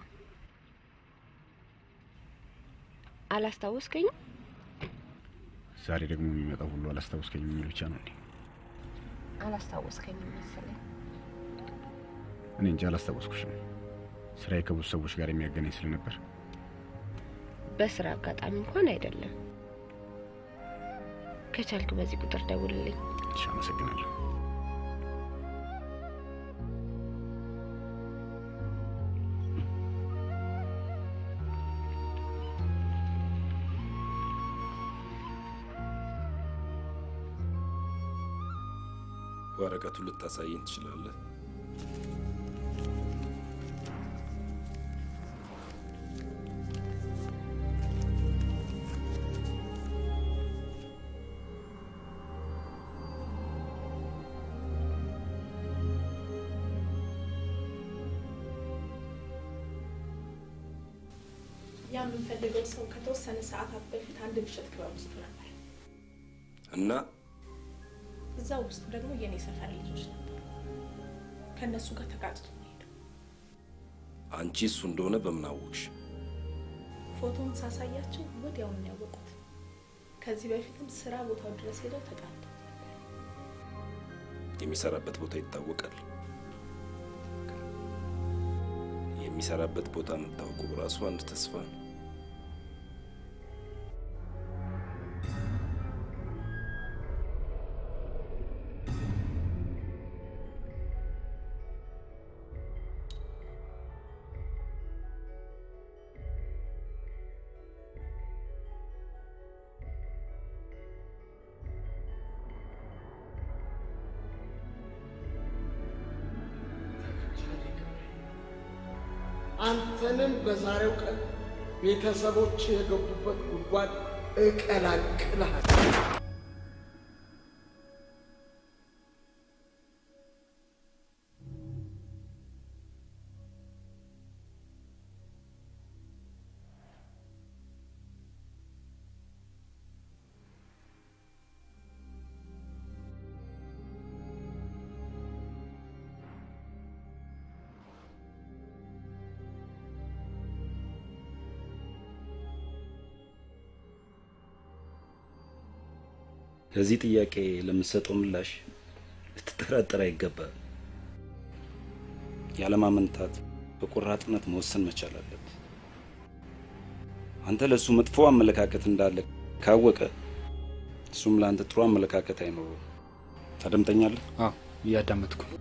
አላስታወስከኝም? ዛሬ ደግሞ የሚመጣው ሁሉ አላስታወስከኝም የሚል ብቻ ነው እንዴ? አላስታወስከኝም መሰለኝ። እኔ እንጂ አላስታወስኩሽም። ስራዬ ከብዙ ሰዎች ጋር የሚያገናኝ ስለነበር በስራ አጋጣሚ እንኳን አይደለም። ከቻልክ በዚህ ቁጥር ደውልልኝ። እሺ፣ አመሰግናለሁ። ወረቀቱን ልታሳየኝ ትችላለህ? ያ የምንፈልገው ሰው ከተወሰነ ሰዓታት በፊት አንድ ምሽት ክበብ ውስጥ ነበር። እና እዛ ውስጥ ደግሞ የኔ ሰፈር ልጆች ነበሩ። ከእነሱ ጋር ተጋጭቶ ነው የሄደው። አንቺ እሱ እንደሆነ በምን አወቅሽ? ፎቶውን ሳሳያቸው ወዲያው ነው ያወቁት። ከዚህ በፊትም ስራ ቦታው ድረስ ሄደው ተጣሉ። የሚሰራበት ቦታ ይታወቃል። የሚሰራበት ቦታ መታወቁ ራሱ አንድ ተስፋ ነው። አንተንም በዛሬው ቀን ቤተሰቦች የገቡበት ጉድጓድ እቀላቅልሃለሁ። ለዚህ ጥያቄ ለምትሰጠው ምላሽ ልትጠራጠር አይገባም። ያለማመንታት በቆራጥነት መወሰን መቻል አለብህ። አንተ ለእሱ መጥፎ አመለካከት እንዳለ ካወቀ እሱም ለአንተ ጥሩ አመለካከት አይኖረውም። ታደምጠኛለህ? አዎ፣ እያዳመጥኩ ነው።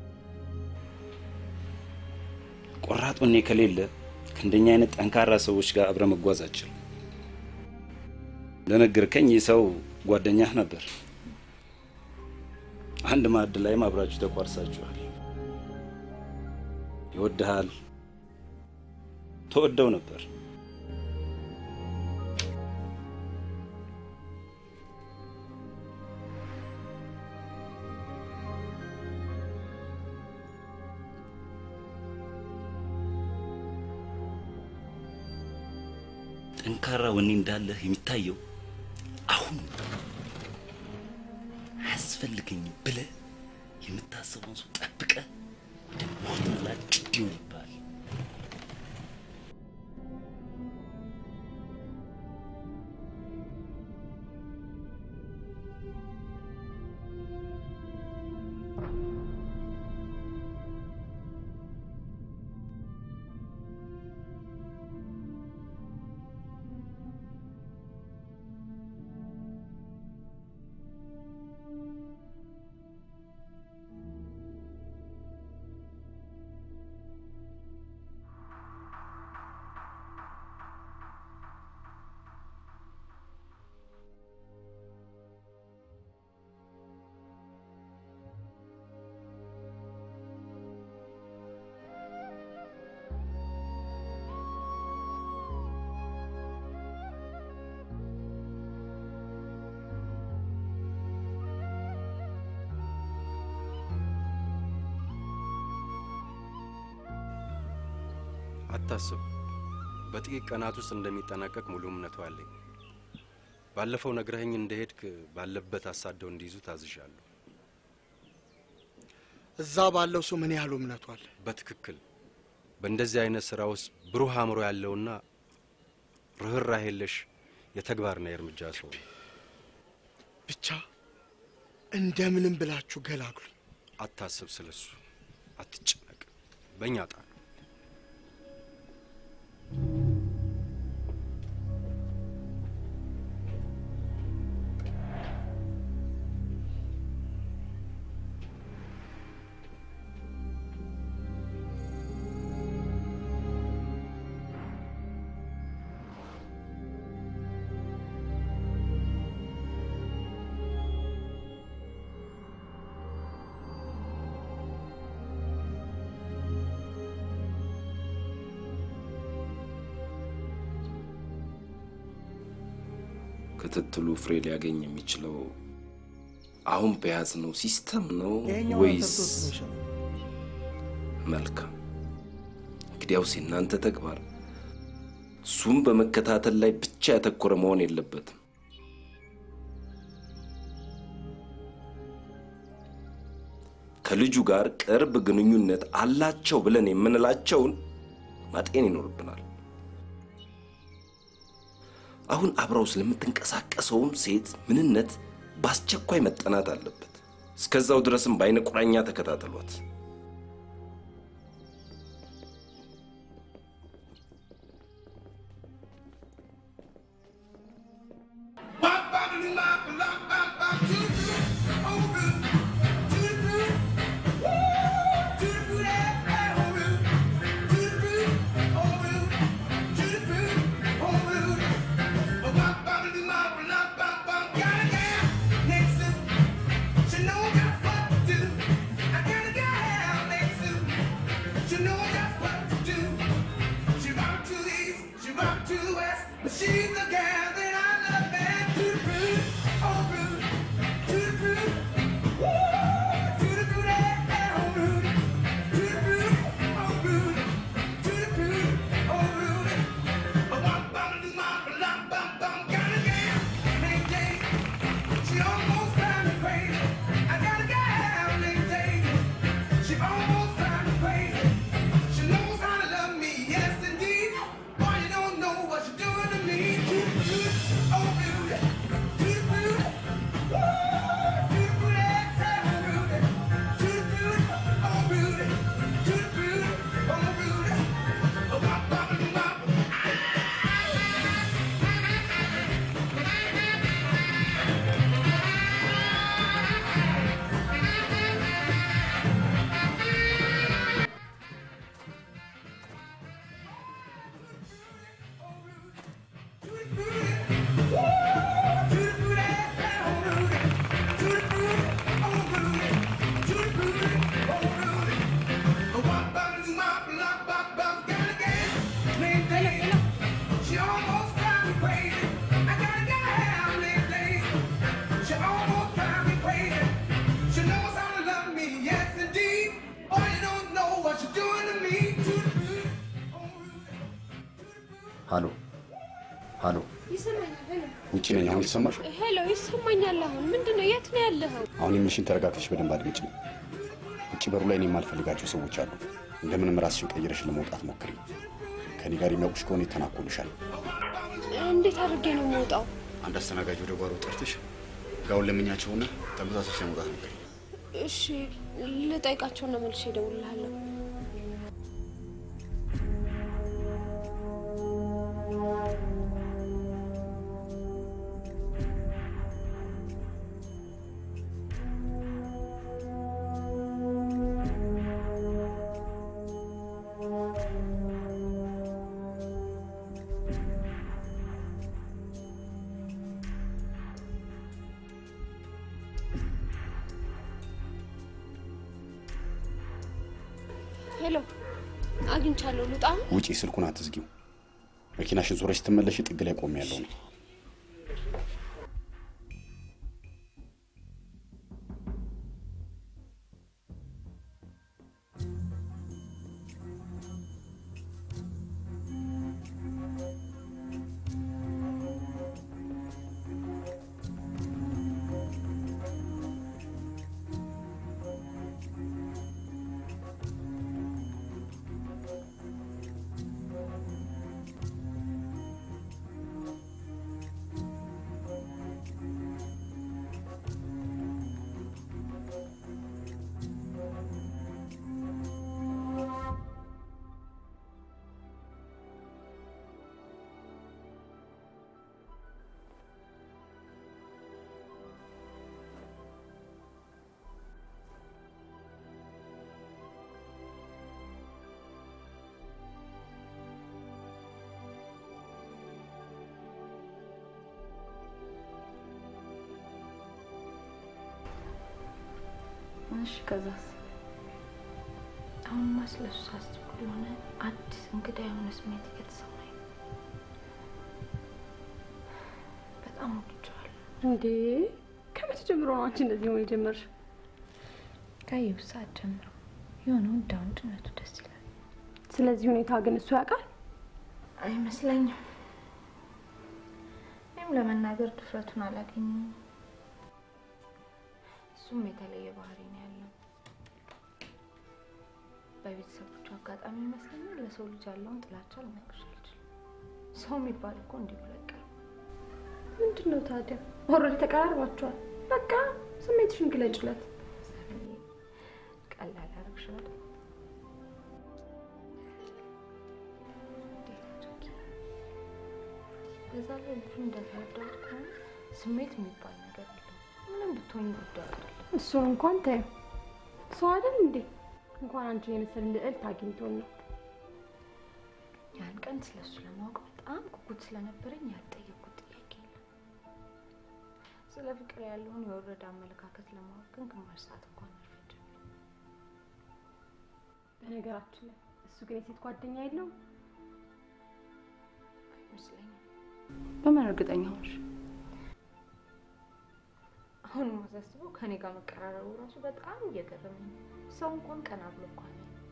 ቆራጥ ወኔ ከሌለ ከእንደኛ አይነት ጠንካራ ሰዎች ጋር አብረ መጓዝ አችልም። እንደነገርከኝ ይህ ሰው ጓደኛህ ነበር። አንድ ማዕድ ላይም አብራችሁ ተቋርሳችኋል። ይወድሃል፣ ተወደው ነበር። ጠንካራ ወኔ እንዳለህ የሚታየው አሁን አያስፈልገኝም ብለህ የምታስበውን ሰው ጠብቀህ ወደ ሞት መላጭ ይሆንብሃል። አታስብ፣ በጥቂት ቀናት ውስጥ እንደሚጠናቀቅ ሙሉ እምነቱ አለኝ። ባለፈው ነግረኸኝ እንደሄድክ ባለበት አሳደው እንዲይዙ ታዝዣለሁ። እዛ ባለው ሰው ምን ያህሉ እምነቱ አለ? በትክክል በእንደዚህ አይነት ስራ ውስጥ ብሩህ አእምሮ ያለውና ርኅራኄ የለሽ የተግባርና የእርምጃ ሰው ነው። ብቻ እንደምንም ብላችሁ ገላግሉ። አታስብ፣ ስለሱ አትጨነቅ። በእኛ ጣ ክትትሉ ፍሬ ሊያገኝ የሚችለው አሁን በያዝነው ሲስተም ነው ይሄኛው ወይስ? ተርቶስ ነው ይሻላል። መልካም። እንግዲያውስ የእናንተ ተግባር እሱም በመከታተል ላይ ብቻ ያተኮረ መሆን የለበትም። ከልጁ ጋር ቅርብ ግንኙነት አላቸው ብለን የምንላቸውን ማጤን ይኖርብናል። አሁን አብረው ስለምትንቀሳቀሰውም ሴት ምንነት በአስቸኳይ መጠናት አለበት። እስከዛው ድረስም በአይነ ቁራኛ ተከታተሏት። She's the gal that I love, man. To the root, oh root, to the root, woo, to the root, eh, eh, oh root, to the root, oh root, to the root, oh root. A bum bum do my bum bum bum, got a gal named Jane. She almost drives me crazy. I got a gal named Jane. She almost drives me crazy. She knows how to love me, yes indeed. Boy, you don't know what you're doing to me. To the root, oh root, to the root, woo, to the root, eh, eh, oh root, to the root, oh root, to the root, oh root. Oh, bum bum do my She almost drives me crazy. I got a gal named Daisy. She almost drives me crazy. She knows how to love me, yes indeed. Oh, you don't know what you're doing to me. ሀሎ ሀሎ፣ ይሰማኛል። ሄሎ ውጭ ነኝ። አሁን ይሰማሽ? ሄሎ፣ ይሰማኛል። አሁን ምንድን ነው? የት ነው ያለኸው? አሁን የምልሽን ተረጋግተሽ በደንብ አድምጪ። ውጭ በሩ ላይ እኔ የማልፈልጋቸው ሰዎች አሉ። እንደምንም ራስሽን ቀይረሽ ለመውጣት ሞክሪ። ከኔ ጋር የሚያውቁሽ ከሆነ ይተናኮሉሻል። እንዴት አድርጌ ነው የምወጣው? አንድ አስተናጋጅ ወደ ጓሮ ጠርተሽ ጋውን ለምኛቸውና ተመሳሳሽ ለመውጣት ሞክሪ። እሺ፣ ልጠይቃቸውና መልሼ እደውልልሃለሁ። ሄሎ፣ አግኝቻለሁ። ልውጣ? ውጪ፣ ስልኩን አትዝጊው። መኪናሽን ዞረሽ ስትመለሽ ጥግ ላይ ቆሜ ያለው ነው። እሺ ከዛስ? አሁንማ ስለሱ ሳስብ የሆነ አዲስ እንግዳ የሆነ ስሜት እየተሰማኝ ነው። በጣም ወድጀዋለሁ። እንዴ ከመቼ ጀምሮ ነው አንቺ እንደዚህ መሆን የጀመርሽው? ካየሁ ሰዓት ጀምሮ የሆነ ወንድ ወንድነቱ ደስ ይላል። ስለዚህ ሁኔታ ግን እሱ ያውቃል? አይመስለኝም። እኔም ለመናገር ድፍረቱን አላገኘም። እሱም የተለየ ባህሪ ነው ያለው። በቤተሰቦቹ አጋጣሚ ይመስለኛል ለሰው ልጅ ያለውን ጥላቻ ልነግርሽ አልችልም። ሰው የሚባል እኮ እንዲህ ብሎ አይቀርም። ምንድን ነው ታዲያ? ኦልሬዲ ተቀራርባችኋል። በቃ ስሜትሽን ግለጭለት። ቀላል ያደርግሻል። በዛ ላይ ልጁ እንደተረዳሁት ከሆነ ስሜት የሚባል ነገር የለውም። ምንም ብትሆኝ ጉዳዩ አይደለም። እሱን እንኳን ታዩ ሰው አይደል እንዴ? እንኳን አንቺን የመሰለ ልዕልት አግኝቶን ነው። ያን ቀን ስለሱ ለማወቅ በጣም ጉጉት ስለነበረኝ ያልጠየኩት ጥያቄ የለም። ስለ ፍቅር ያለውን የወረደ አመለካከት ለማወቅ ግን ግማሽ ሰዓት እንኳን አልፈጀም። በነገራችን ላይ እሱ ግን የሴት ጓደኛ የለውም። አይመስለኝም። በምን እርግጠኛ ሆንሽ? አሁን ማሳስበው ከኔ ጋር መቀራረቡ ራሱ በጣም እየገረመኝ ነው። ሰው እንኳን ቀና ብሎ እንኳን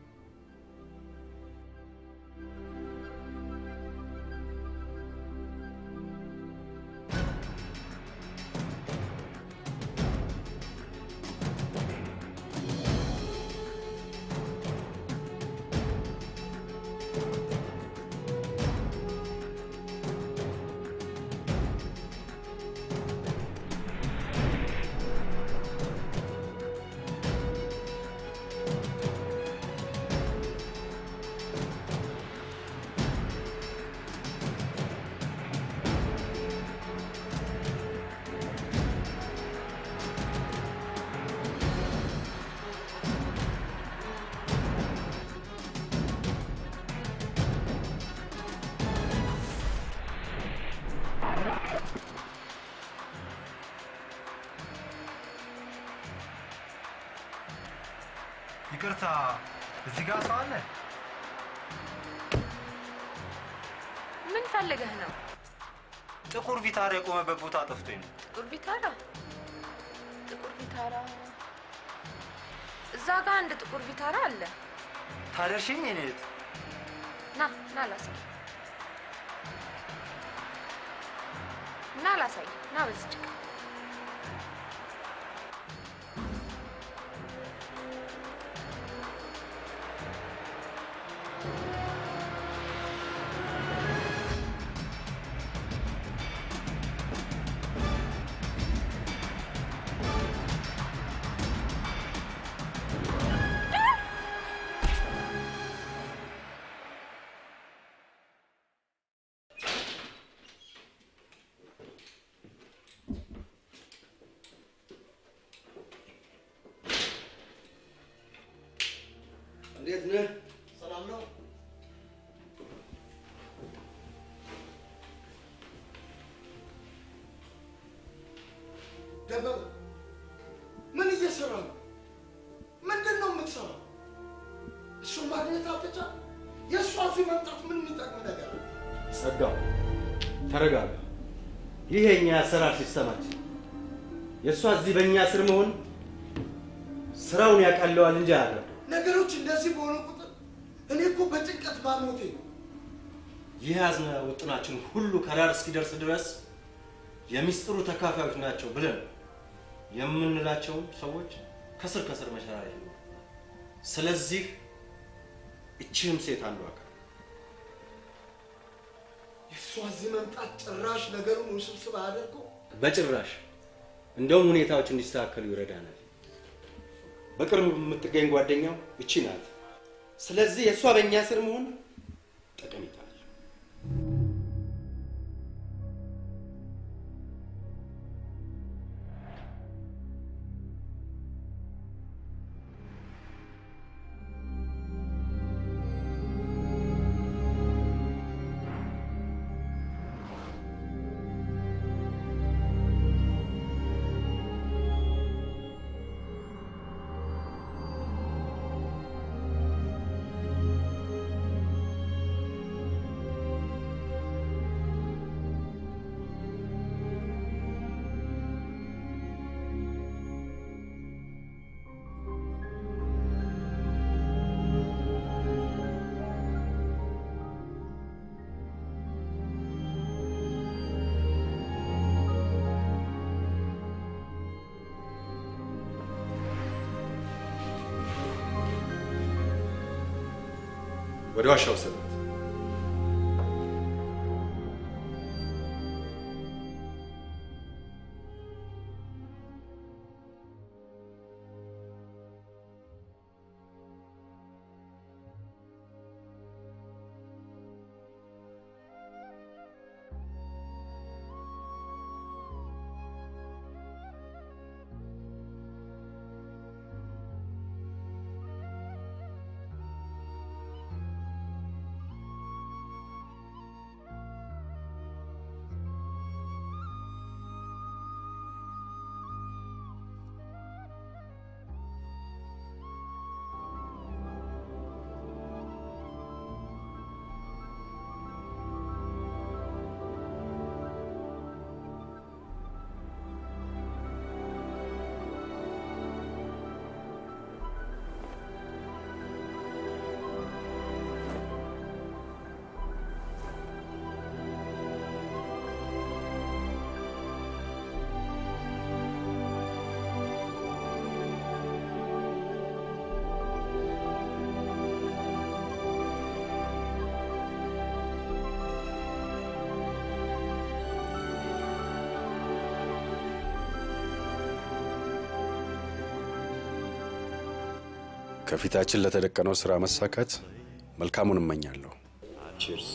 ይቅርታ፣ እዚህ ጋር ሰው አለ? ምን ፈልገህ ነው? ጥቁር ቪታራ የቆመበት ቦታ ጠፍቶኝ ነው። ጥቁር ቪታራ ጥቁር ቪታራ እዛ ጋር አንድ ጥቁር ቪታራ አለ። ታደርሽኝ የኔ እህት? ና ና ላሳይ ና ላሳይ ና በዚች ጋር እንዴት ነህ? ሰላም ነው? ደበበ ምን እየሰራ ነው? ምንድን ነው የምትሰራው? እሱን ማግኘት አልተቻለ? የእሷ እዚህ መምጣት ምን የሚጠቅም ነገር አለ? ጸጋው ተረጋጋ። ይህ የኛ የአሰራር ሲስተማችን የእሷ እዚህ በእኛ ስር መሆን ስራውን ያቀለዋል እንጂ አያደርገው። ነገሮች እንደዚህ በሆኑ ቁጥር እኔ እኮ በጭንቀት ማሞቴ ነው። ይህ ያዝነ ውጥናችን ሁሉ ከዳር እስኪደርስ ድረስ የሚስጥሩ ተካፋዮች ናቸው ብለን የምንላቸውን ሰዎች ከስር ከስር መሸራረፍ ነው። ስለዚህ እችህም ሴት አንዱ አካል የእሷ እዚህ መምጣት ጭራሽ ነገሩን ውስብስብ አያደርገው። በጭራሽ እንደውም ሁኔታዎች እንዲስተካከሉ ይረዳናል። በቅርብ የምትገኝ ጓደኛው እቺ ናት። ስለዚህ የእሷ በእኛ ስር መሆን ጠቀሜታ አለው። ወደ ዋሻ ወሰዱት። ከፊታችን ለተደቀነው ስራ መሳካት መልካሙን እመኛለሁ። ቺርስ።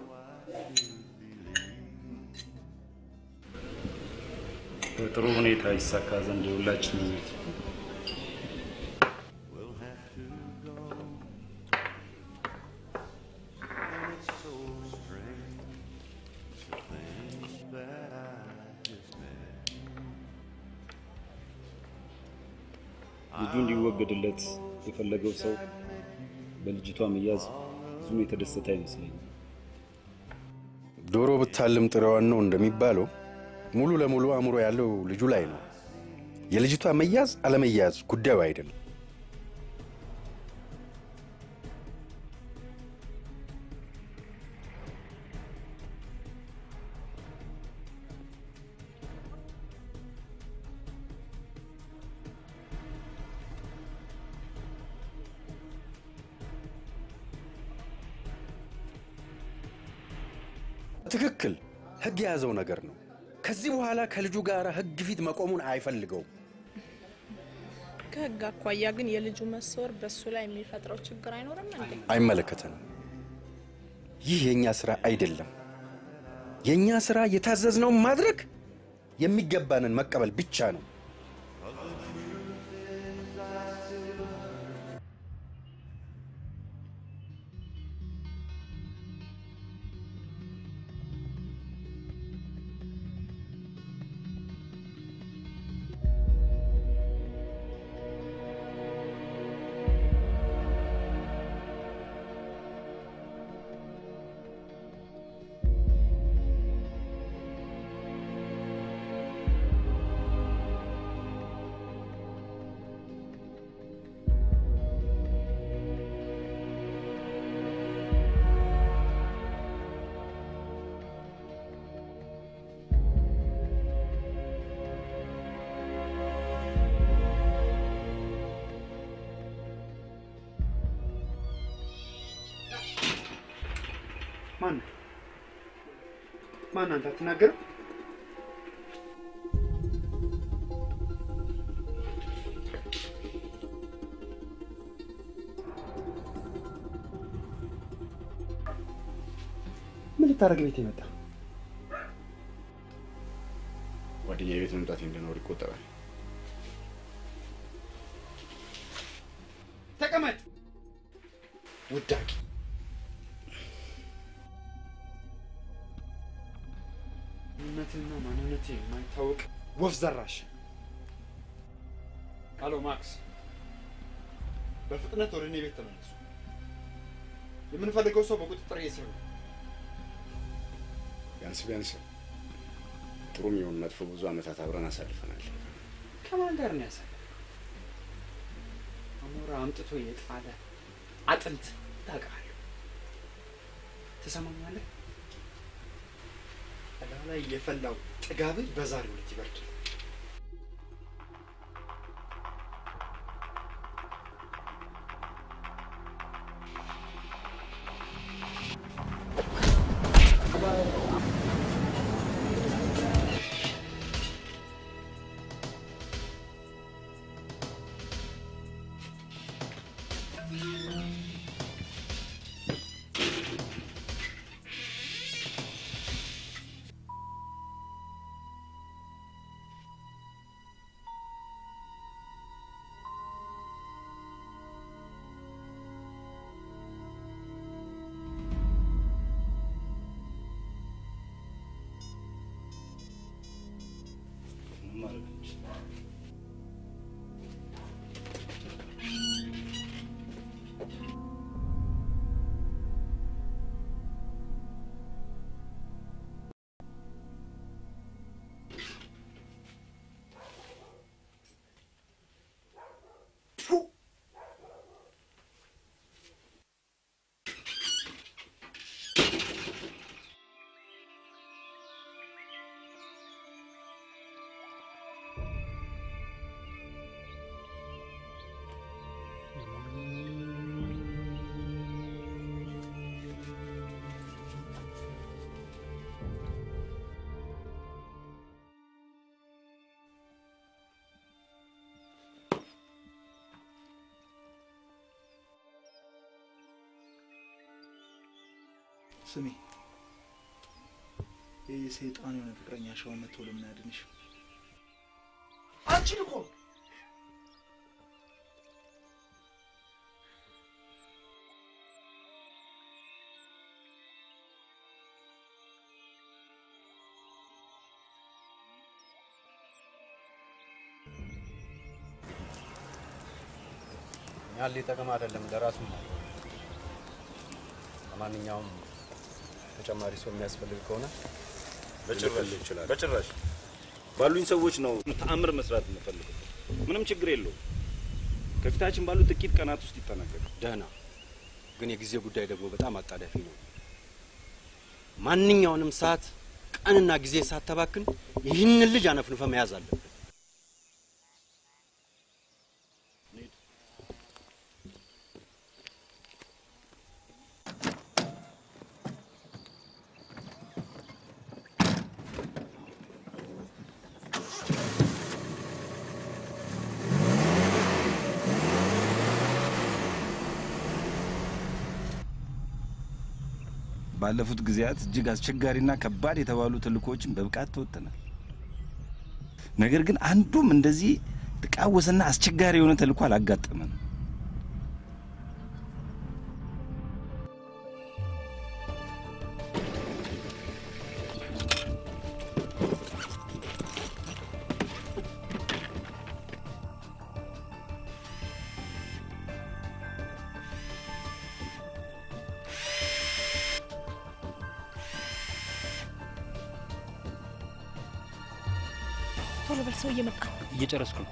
በጥሩ ሁኔታ ይሳካ ዘንድ የሁላችን ምኞት ነው። ልጁ እንዲወገድለት የፈለገው ሰው በልጅቷ መያዝ ብዙም የተደሰተ አይመስለኝም። ዶሮ ብታልም ጥሬዋን ነው እንደሚባለው ሙሉ ለሙሉ አእምሮ ያለው ልጁ ላይ ነው። የልጅቷ መያዝ አለመያዝ ጉዳዩ አይደለም። ትክክል። ህግ የያዘው ነገር ነው። ከዚህ በኋላ ከልጁ ጋር ህግ ፊት መቆሙን አይፈልገውም። ከህግ አኳያ ግን የልጁ መሰወር በሱ ላይ የሚፈጥረው ችግር አይኖርም እንዴ? አይመለከተንም። ይህ የእኛ ስራ አይደለም። የእኛ ስራ የታዘዝነውን ማድረግ፣ የሚገባንን መቀበል ብቻ ነው። ማን ማን አንተ አትናገርም? ምን ልታደርግ ቤት የመጣ ጓደኛ ቤት መምጣት እንድኖር ይቆጠራል። ተቀመጥ። ውዳቂ እምነትና ማንነት የማይታወቅ ወፍ ዘራሽ። አሎ ማክስ፣ በፍጥነት ወደ እኔ ቤት ተመለሱ። የምንፈልገው ሰው በቁጥጥር ስር ነው። ቢያንስ ቢያንስ ጥሩም ይሁን መጥፎ ብዙ ዓመታት አብረን አሳልፈናል። ከማን ጋር ነው ያሳለ? አሞራ አምጥቶ የጣለ አጥንት ታውቃለህ። ትሰማኛለህ? እላው ላይ የፈላው ጥጋብህ በዛሬው ዕለት ይበርዳል። ስሚ፣ ይህ ሰይጣን የሆነ ፍቅረኛ ሻው መጥቶ ለምን ያድንሽ? አንቺን እኮ እኛን ሊጠቅም አይደለም ለራሱ ነው። ለማንኛውም ተጨማሪ ሰው የሚያስፈልግ ከሆነ በጭራሽ ልልክልህ እችላለሁ። በጭራሽ ባሉኝ ሰዎች ነው ተአምር መስራት የምፈልገው። ምንም ችግር የለውም። ከፊታችን ባሉ ጥቂት ቀናት ውስጥ ይጠናቀቃል። ደህና፣ ግን የጊዜ ጉዳይ ደግሞ በጣም አጣዳፊ ነው። ማንኛውንም ሰዓት ቀንና ጊዜ ሳተባክን ይህንን ልጅ አነፍንፈ መያዝ አለብን። ባለፉት ጊዜያት እጅግ አስቸጋሪና ከባድ የተባሉ ተልእኮዎችን በብቃት ተወጥተናል። ነገር ግን አንዱም እንደዚህ የተቃወሰና አስቸጋሪ የሆነ ተልእኮ አላጋጠመንም። ቶሎ በል ሰው እየመጣ ነው። እየጨረስኩ ነው።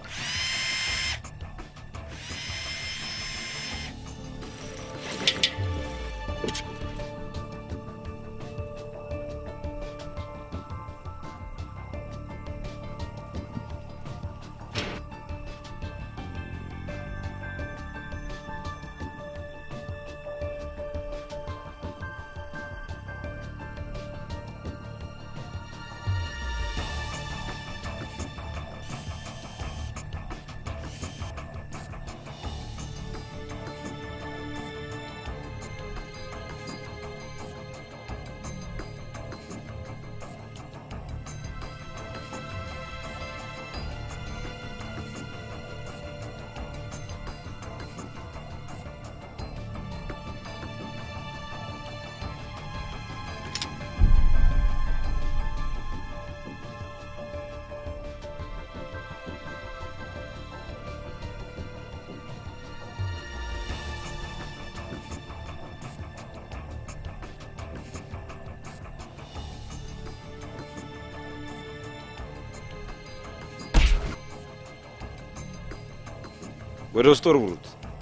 ወደ ውስጥ ወርውሩት።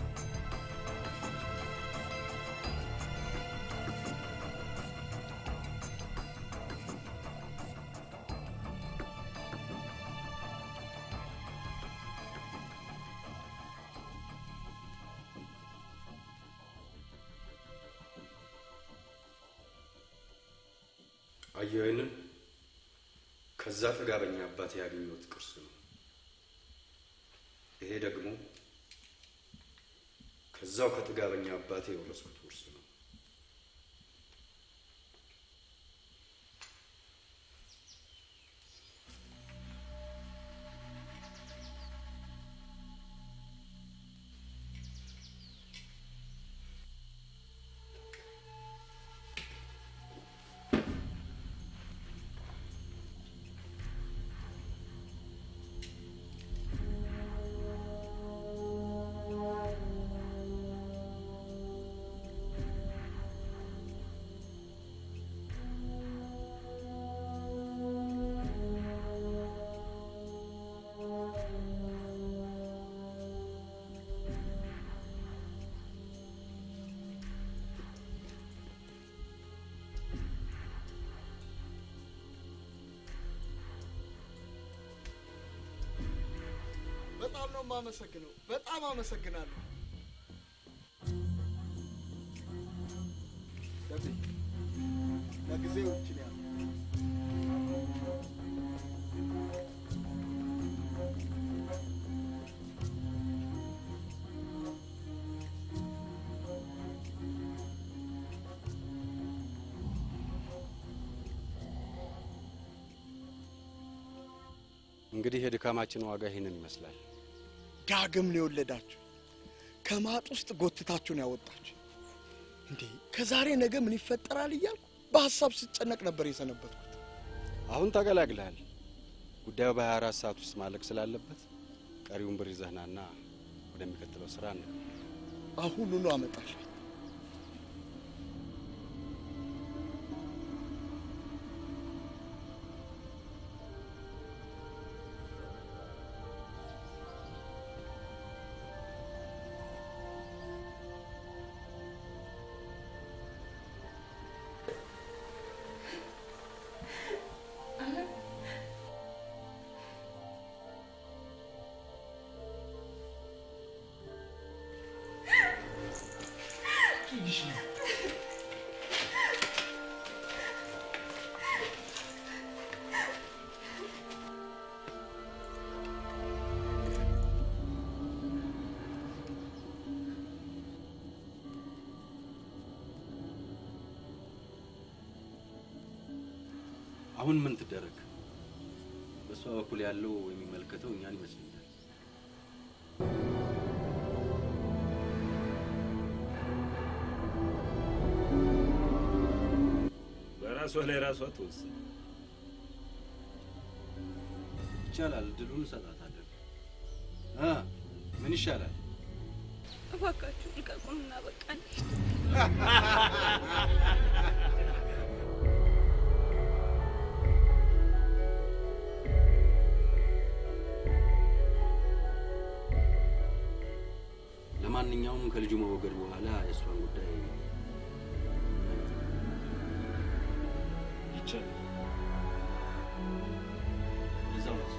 አየሁ፣ ይህንን ከዛ ጥጋበኛ አባቴ ያገኘሁት ቅርስ ነው። ይሄ ደግሞ ከዛው ከጥጋበኛ አባቴ የወረስኩት ውርስ ነው። በጣም ነው የማመሰግነው። በጣም አመሰግናለሁ። ደብሌ ለጊዜው ይችን ያህል እንግዲህ የድካማችን ዋጋ ይህንን ይመስላል። ዳግም ነው የወለዳችሁ። ከማጥ ውስጥ ጎትታችሁን ያወጣችሁ። እንዴ ከዛሬ ነገ ምን ይፈጠራል እያልኩ በሀሳብ ስጨነቅ ነበር የሰነበትኩት። አሁን ተገላግለሃል። ጉዳዩ በ24 ሰዓት ውስጥ ማለቅ ስላለበት ቀሪውን ብር ይዘህናና ወደሚቀጥለው ስራ ነው። አሁኑኑ አመጣለሁ። አሁን ምን ትደረግ? በእሷ በኩል ያለው የሚመለከተው እኛን ይመስለኛል። በራሷ ላይ ራሷ ትወስን። ይቻላል፣ ድሉን እንሰጣታለን። እ ምን ይሻላል? እባካችሁ ልቀቁንና በቃ እንሂድ። ለማንኛውም ከልጁ መወገድ በኋላ የእሷን ጉዳይ ይቻላል። እዛው ነው።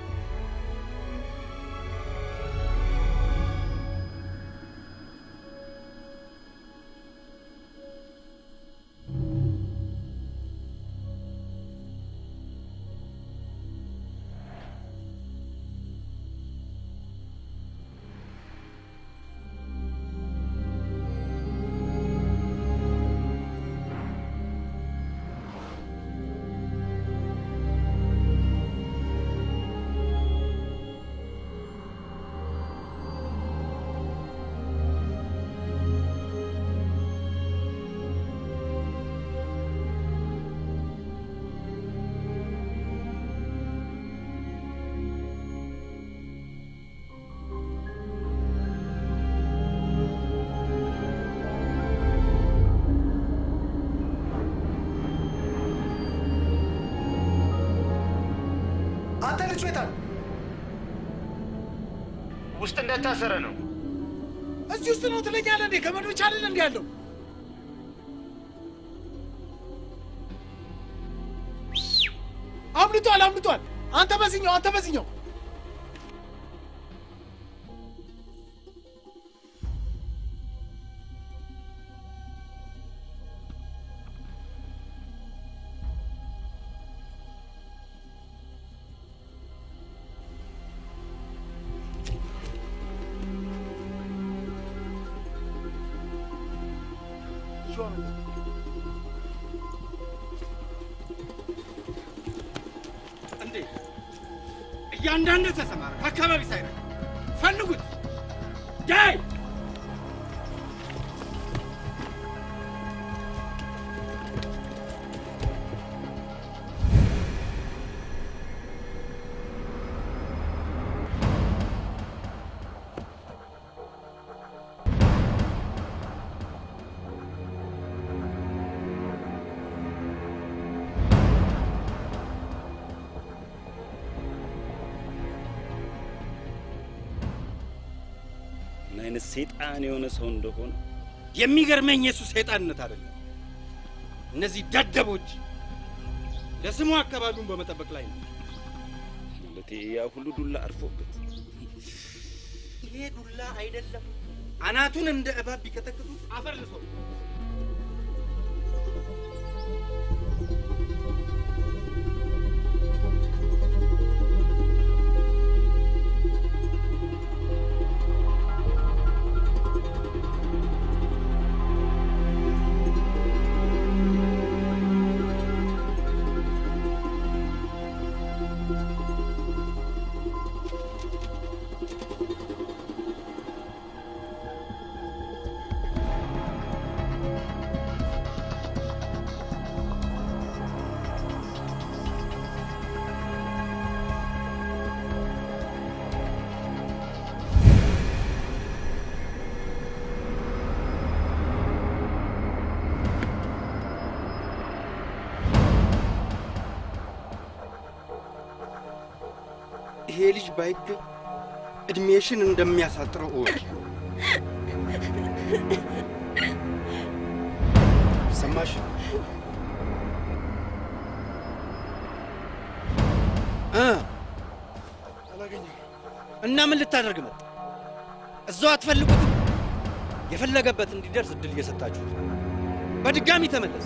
አንተ ልጅ ቤታ ውስጥ እንደታሰረ ነው። እዚህ ውስጥ ነው ትለኛለህ እንዴ? ገመዶች አይደል እንዲ ያለው አምልጧል፣ አምልጧል። አንተ በዚህኛው፣ አንተ በዚህኛው እንዴ እያንዳንዱ ተሰማራ ከአካባቢ ሳይረግ ፈልጉት ዳይ ምን አይነት ሰይጣን የሆነ ሰው እንደሆነ የሚገርመኝ የሱ ሰይጣንነት አይደለም። እነዚህ ደደቦች ለስሙ አካባቢውን በመጠበቅ ላይ ነው። ለቴ ያ ሁሉ ዱላ አርፎበት ይሄ ዱላ አይደለም። አናቱን እንደ እባብ ቢቀጠቅጡት አፈር ልሶ ይሄ ልጅ ባይገኝ እድሜሽን እንደሚያሳጥረው እወቂ። ሰማሽ? እ እና ምን ልታደርግ መጣ? እዛው አትፈልጉትም? የፈለገበት እንዲደርስ እድል እየሰጣችሁት ነው። በድጋሚ ተመለስ።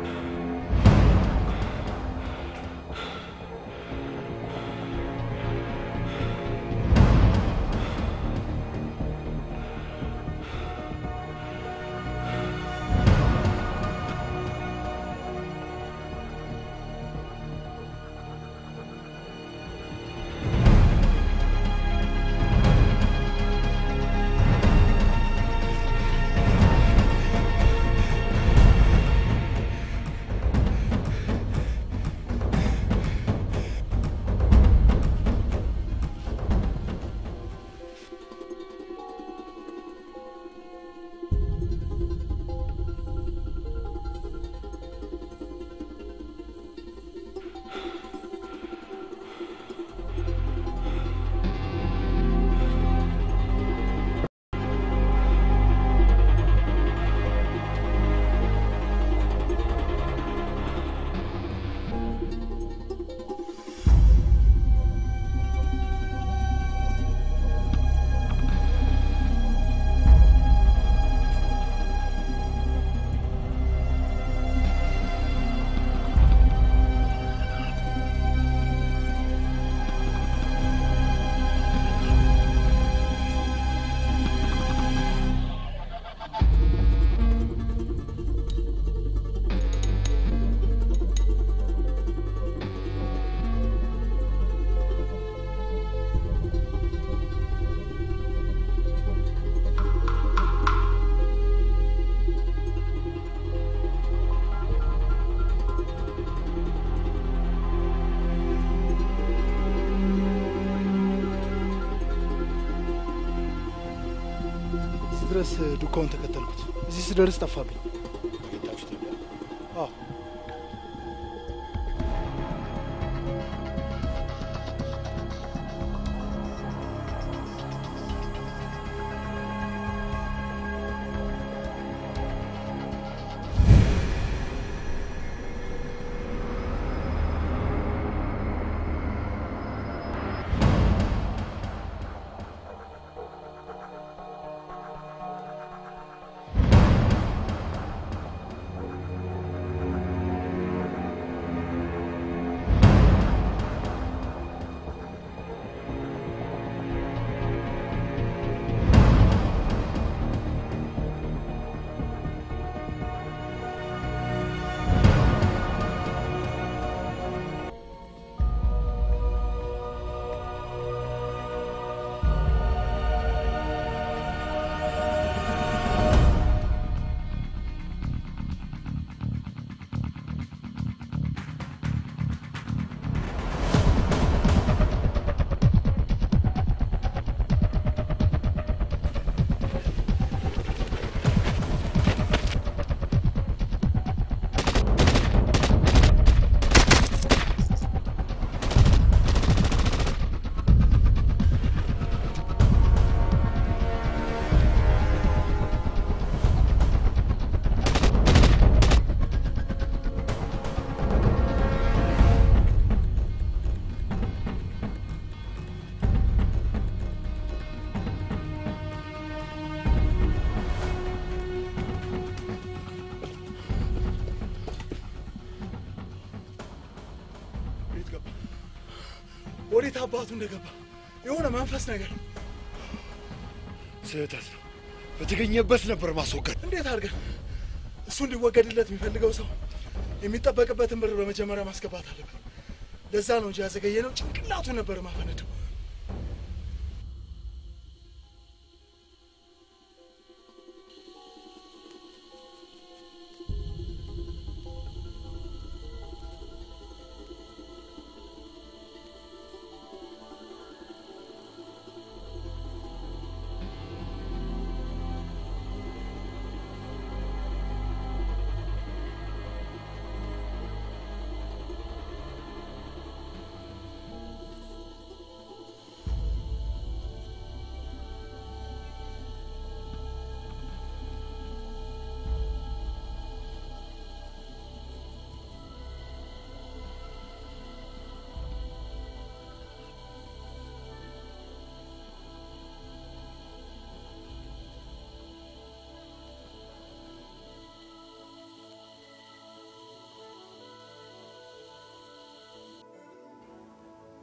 እዚህ ድረስ ዱካውን ተከተልኩት። እዚህ ስደርስ ጠፋብኝ። አዎ ቤት ገባ። ወዴት አባቱ እንደገባ የሆነ መንፈስ ነገር ስህተት ነው። በተገኘበት ነበር ማስወገድ። እንዴት አድርገን እሱ እንዲወገድለት የሚፈልገው ሰው የሚጠበቅበትን ብር በመጀመሪያ ማስገባት አለበት። ለዛ ነው እንጂ ያዘገየ ነው። ጭንቅላቱ ነበር ማፈነደው።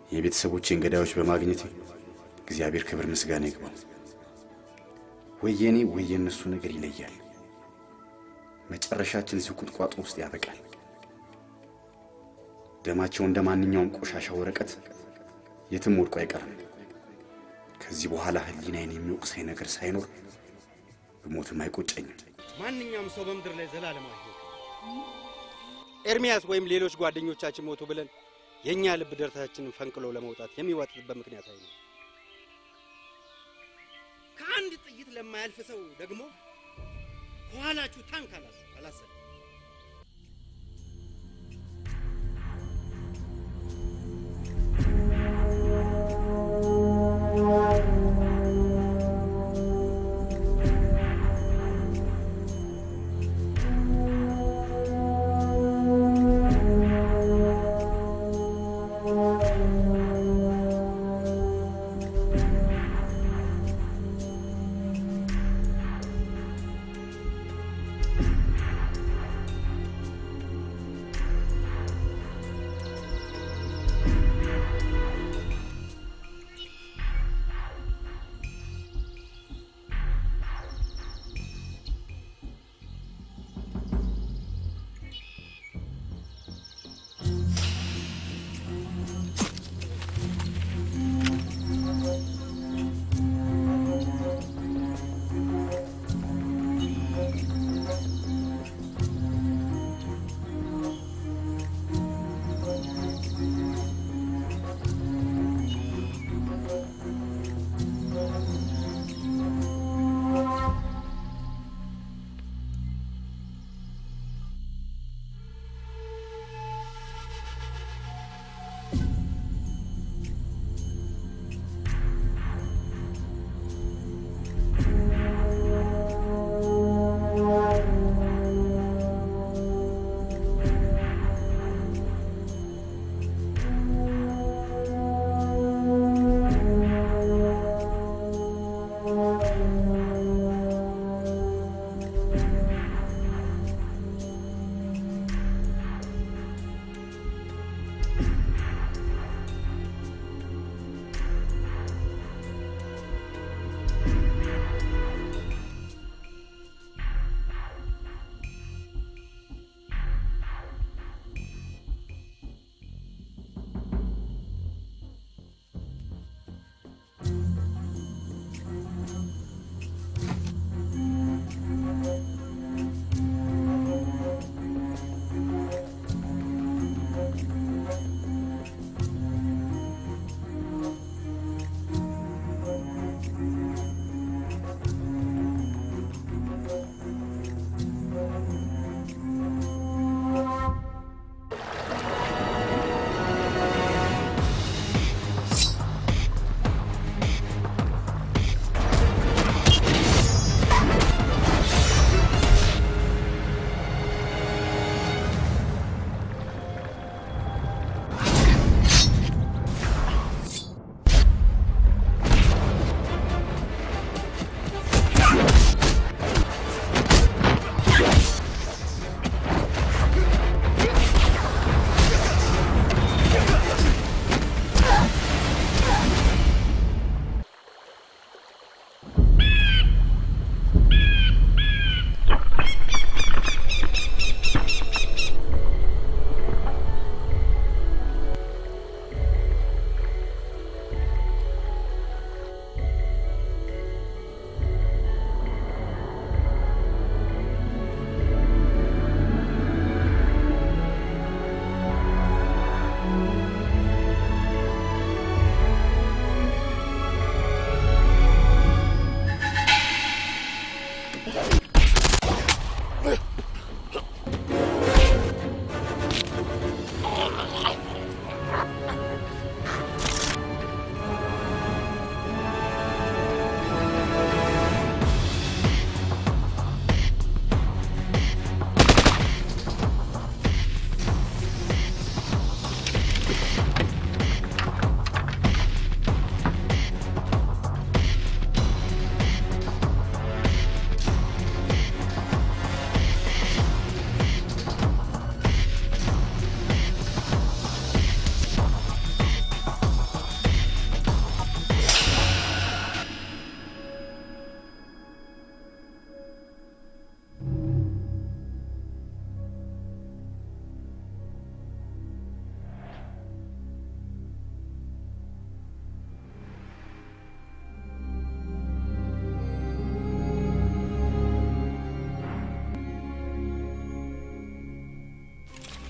የቤተሰቦቼን ገዳዮች በማግኘቴ እግዚአብሔር ክብር ምስጋና ይግባው። ወይ የኔ ወይ የእነሱ ነገር ይለያል። መጨረሻችን እዚህ ቁጥቋጦ ውስጥ ያበቃል። ደማቸው እንደ ማንኛውም ቆሻሻ ወረቀት የትም ወድቆ አይቀርም። ከዚህ በኋላ ሕሊናዬን የሚወቅሰኝ ነገር ሳይኖር ብሞትም አይቆጨኝም። ማንኛውም ሰው በምድር ላይ ዘላለማዊ ሕይወት ኤርሚያስ ወይም ሌሎች ጓደኞቻችን ሞቱ ብለን የእኛ ልብ ደረታችንን ፈንቅሎ ለመውጣት የሚዋጥጥበት ምክንያት አይኖርም። ከአንድ ጥይት ለማያልፍ ሰው ደግሞ ከኋላችሁ ታንክ አላስ አላሰብም።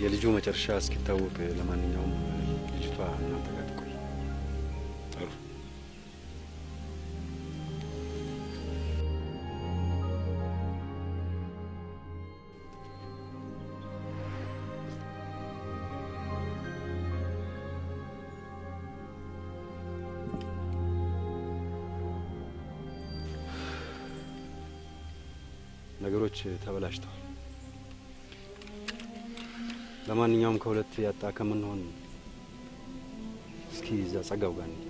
የልጁ መጨረሻ እስኪታወቅ ለማንኛውም ልጅቷ እናንተ ጋር ትቆይ። ጥሩ። ነገሮች ተበላሽተዋል። ለማንኛውም ከሁለት ያጣ ከምንሆን እስኪ እዛ ጸጋው ጋር እንሂድ።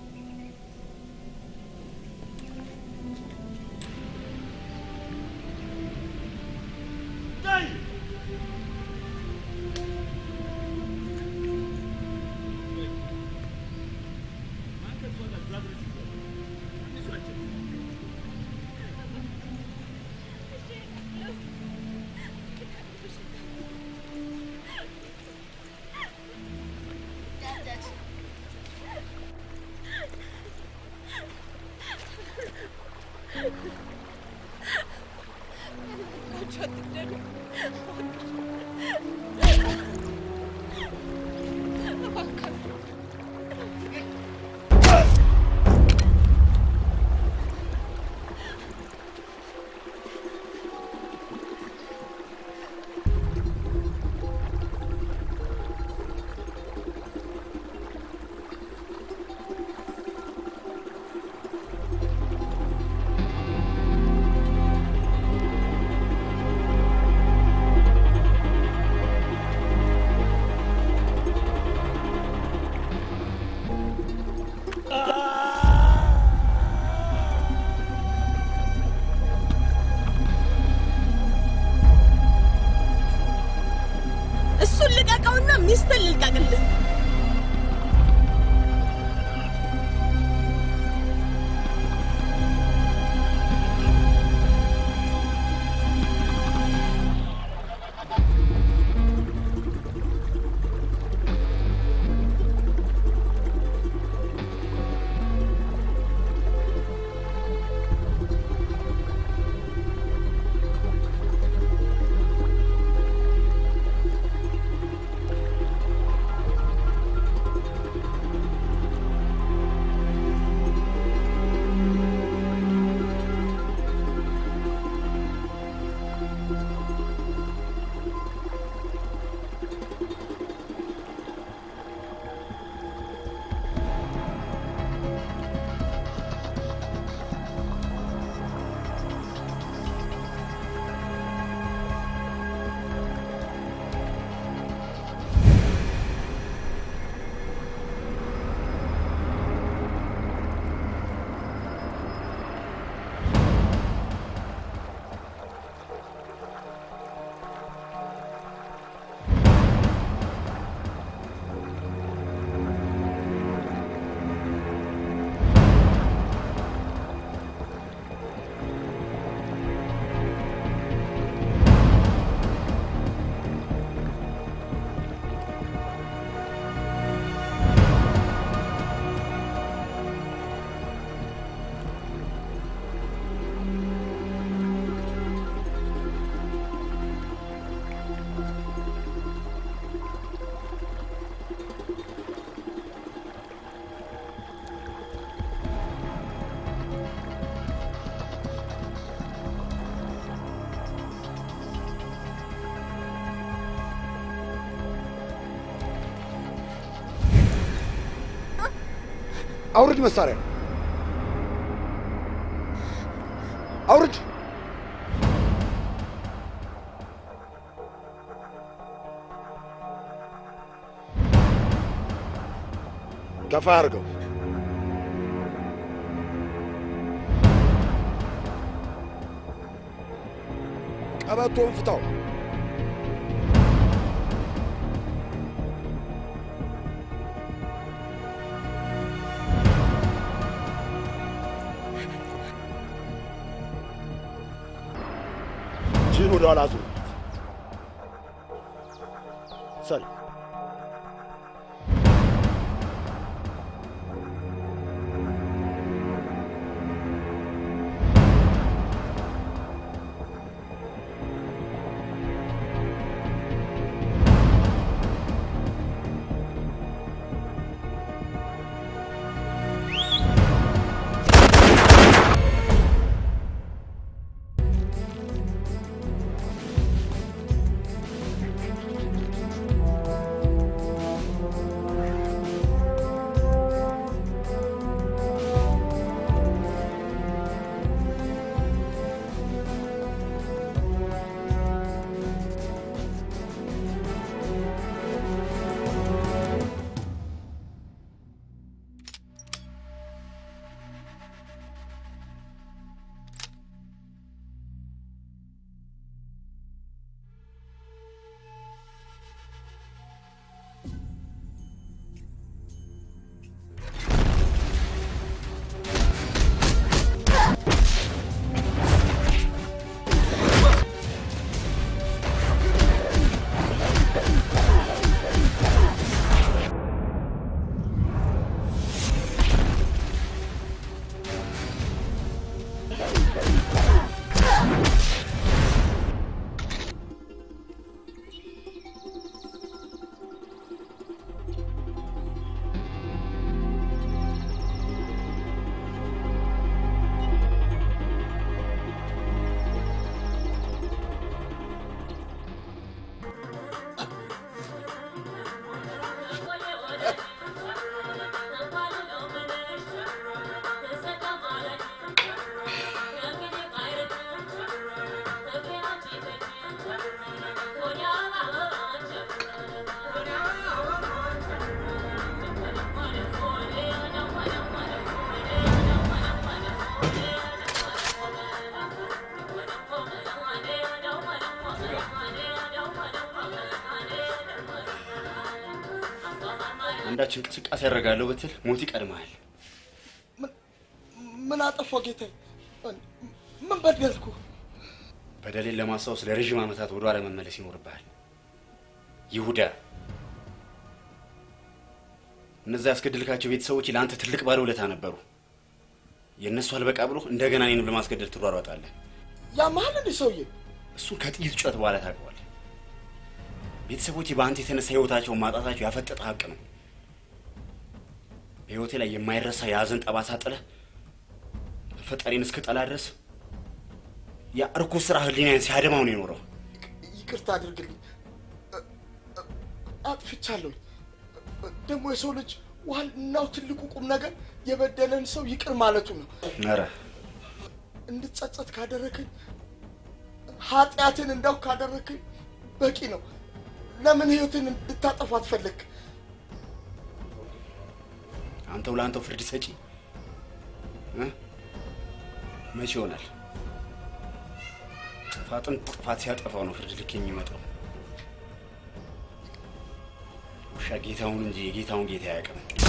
እሱን ልቀቀውና ሚስትን ልልቀቅልህ። አውርድ መሳሪያ አውርድ። ገፋ አድርገው። ቀበቶን ፍታው። እጅህን ወደ ኋላ ዙር። ሰል አንዳች እንቅስቃሴ ያደርጋለሁ ብትል ሞት ይቀድመሃል። ምን አጠፋው ጌታዬ? ምን በደልኩ? በደሌን ለማስታወስ ለረዥም ዓመታት ወደ ኋላ መመለስ ይኖርብሃል። ይሁዳ፣ እነዛ ያስገድልካቸው ቤተሰቦች ለአንተ ትልቅ ባለውለታ ነበሩ። የእነሱ አልበቃ ብሎ እንደገና እኔንም ለማስገደል ትሯሯጣለህ። ያመሃል እንዲህ ሰውዬ? እሱን ከጥይት ጩኸት በኋላ ታውቀዋለህ። ቤተሰቦቼ በአንተ የተነሳ ህይወታቸውን ማጣታቸው ያፈጠጠ ሀቅ ነው። በህይወቴ ላይ የማይረሳ የሀዘን ጠባሳ ጥለህ ፈጣሪን እስክጠላ ድረስ ያ እርኩስ ስራ ህሊናዬን ሲያደማው ነው የኖረው። ይቅርታ አድርግልኝ፣ አጥፍቻለሁ። ደግሞ የሰው ልጅ ዋናው ትልቁ ቁም ነገር የበደለን ሰው ይቅር ማለቱ ነው። ኧረ እንድጸጸት ካደረክኝ፣ ኃጢአትን እንዳው ካደረክኝ በቂ ነው። ለምን ህይወትን እንድታጠፋ አትፈልግ? አንተው ለአንተው ፍርድ ሰጪ እ? መቼ ይሆናል? ጥፋትን ጥፋት ሲያጠፋው ነው ፍርድ ልክ የሚመጣው። ውሻ ጌታውን እንጂ የጌታውን ጌታ አያውቅም።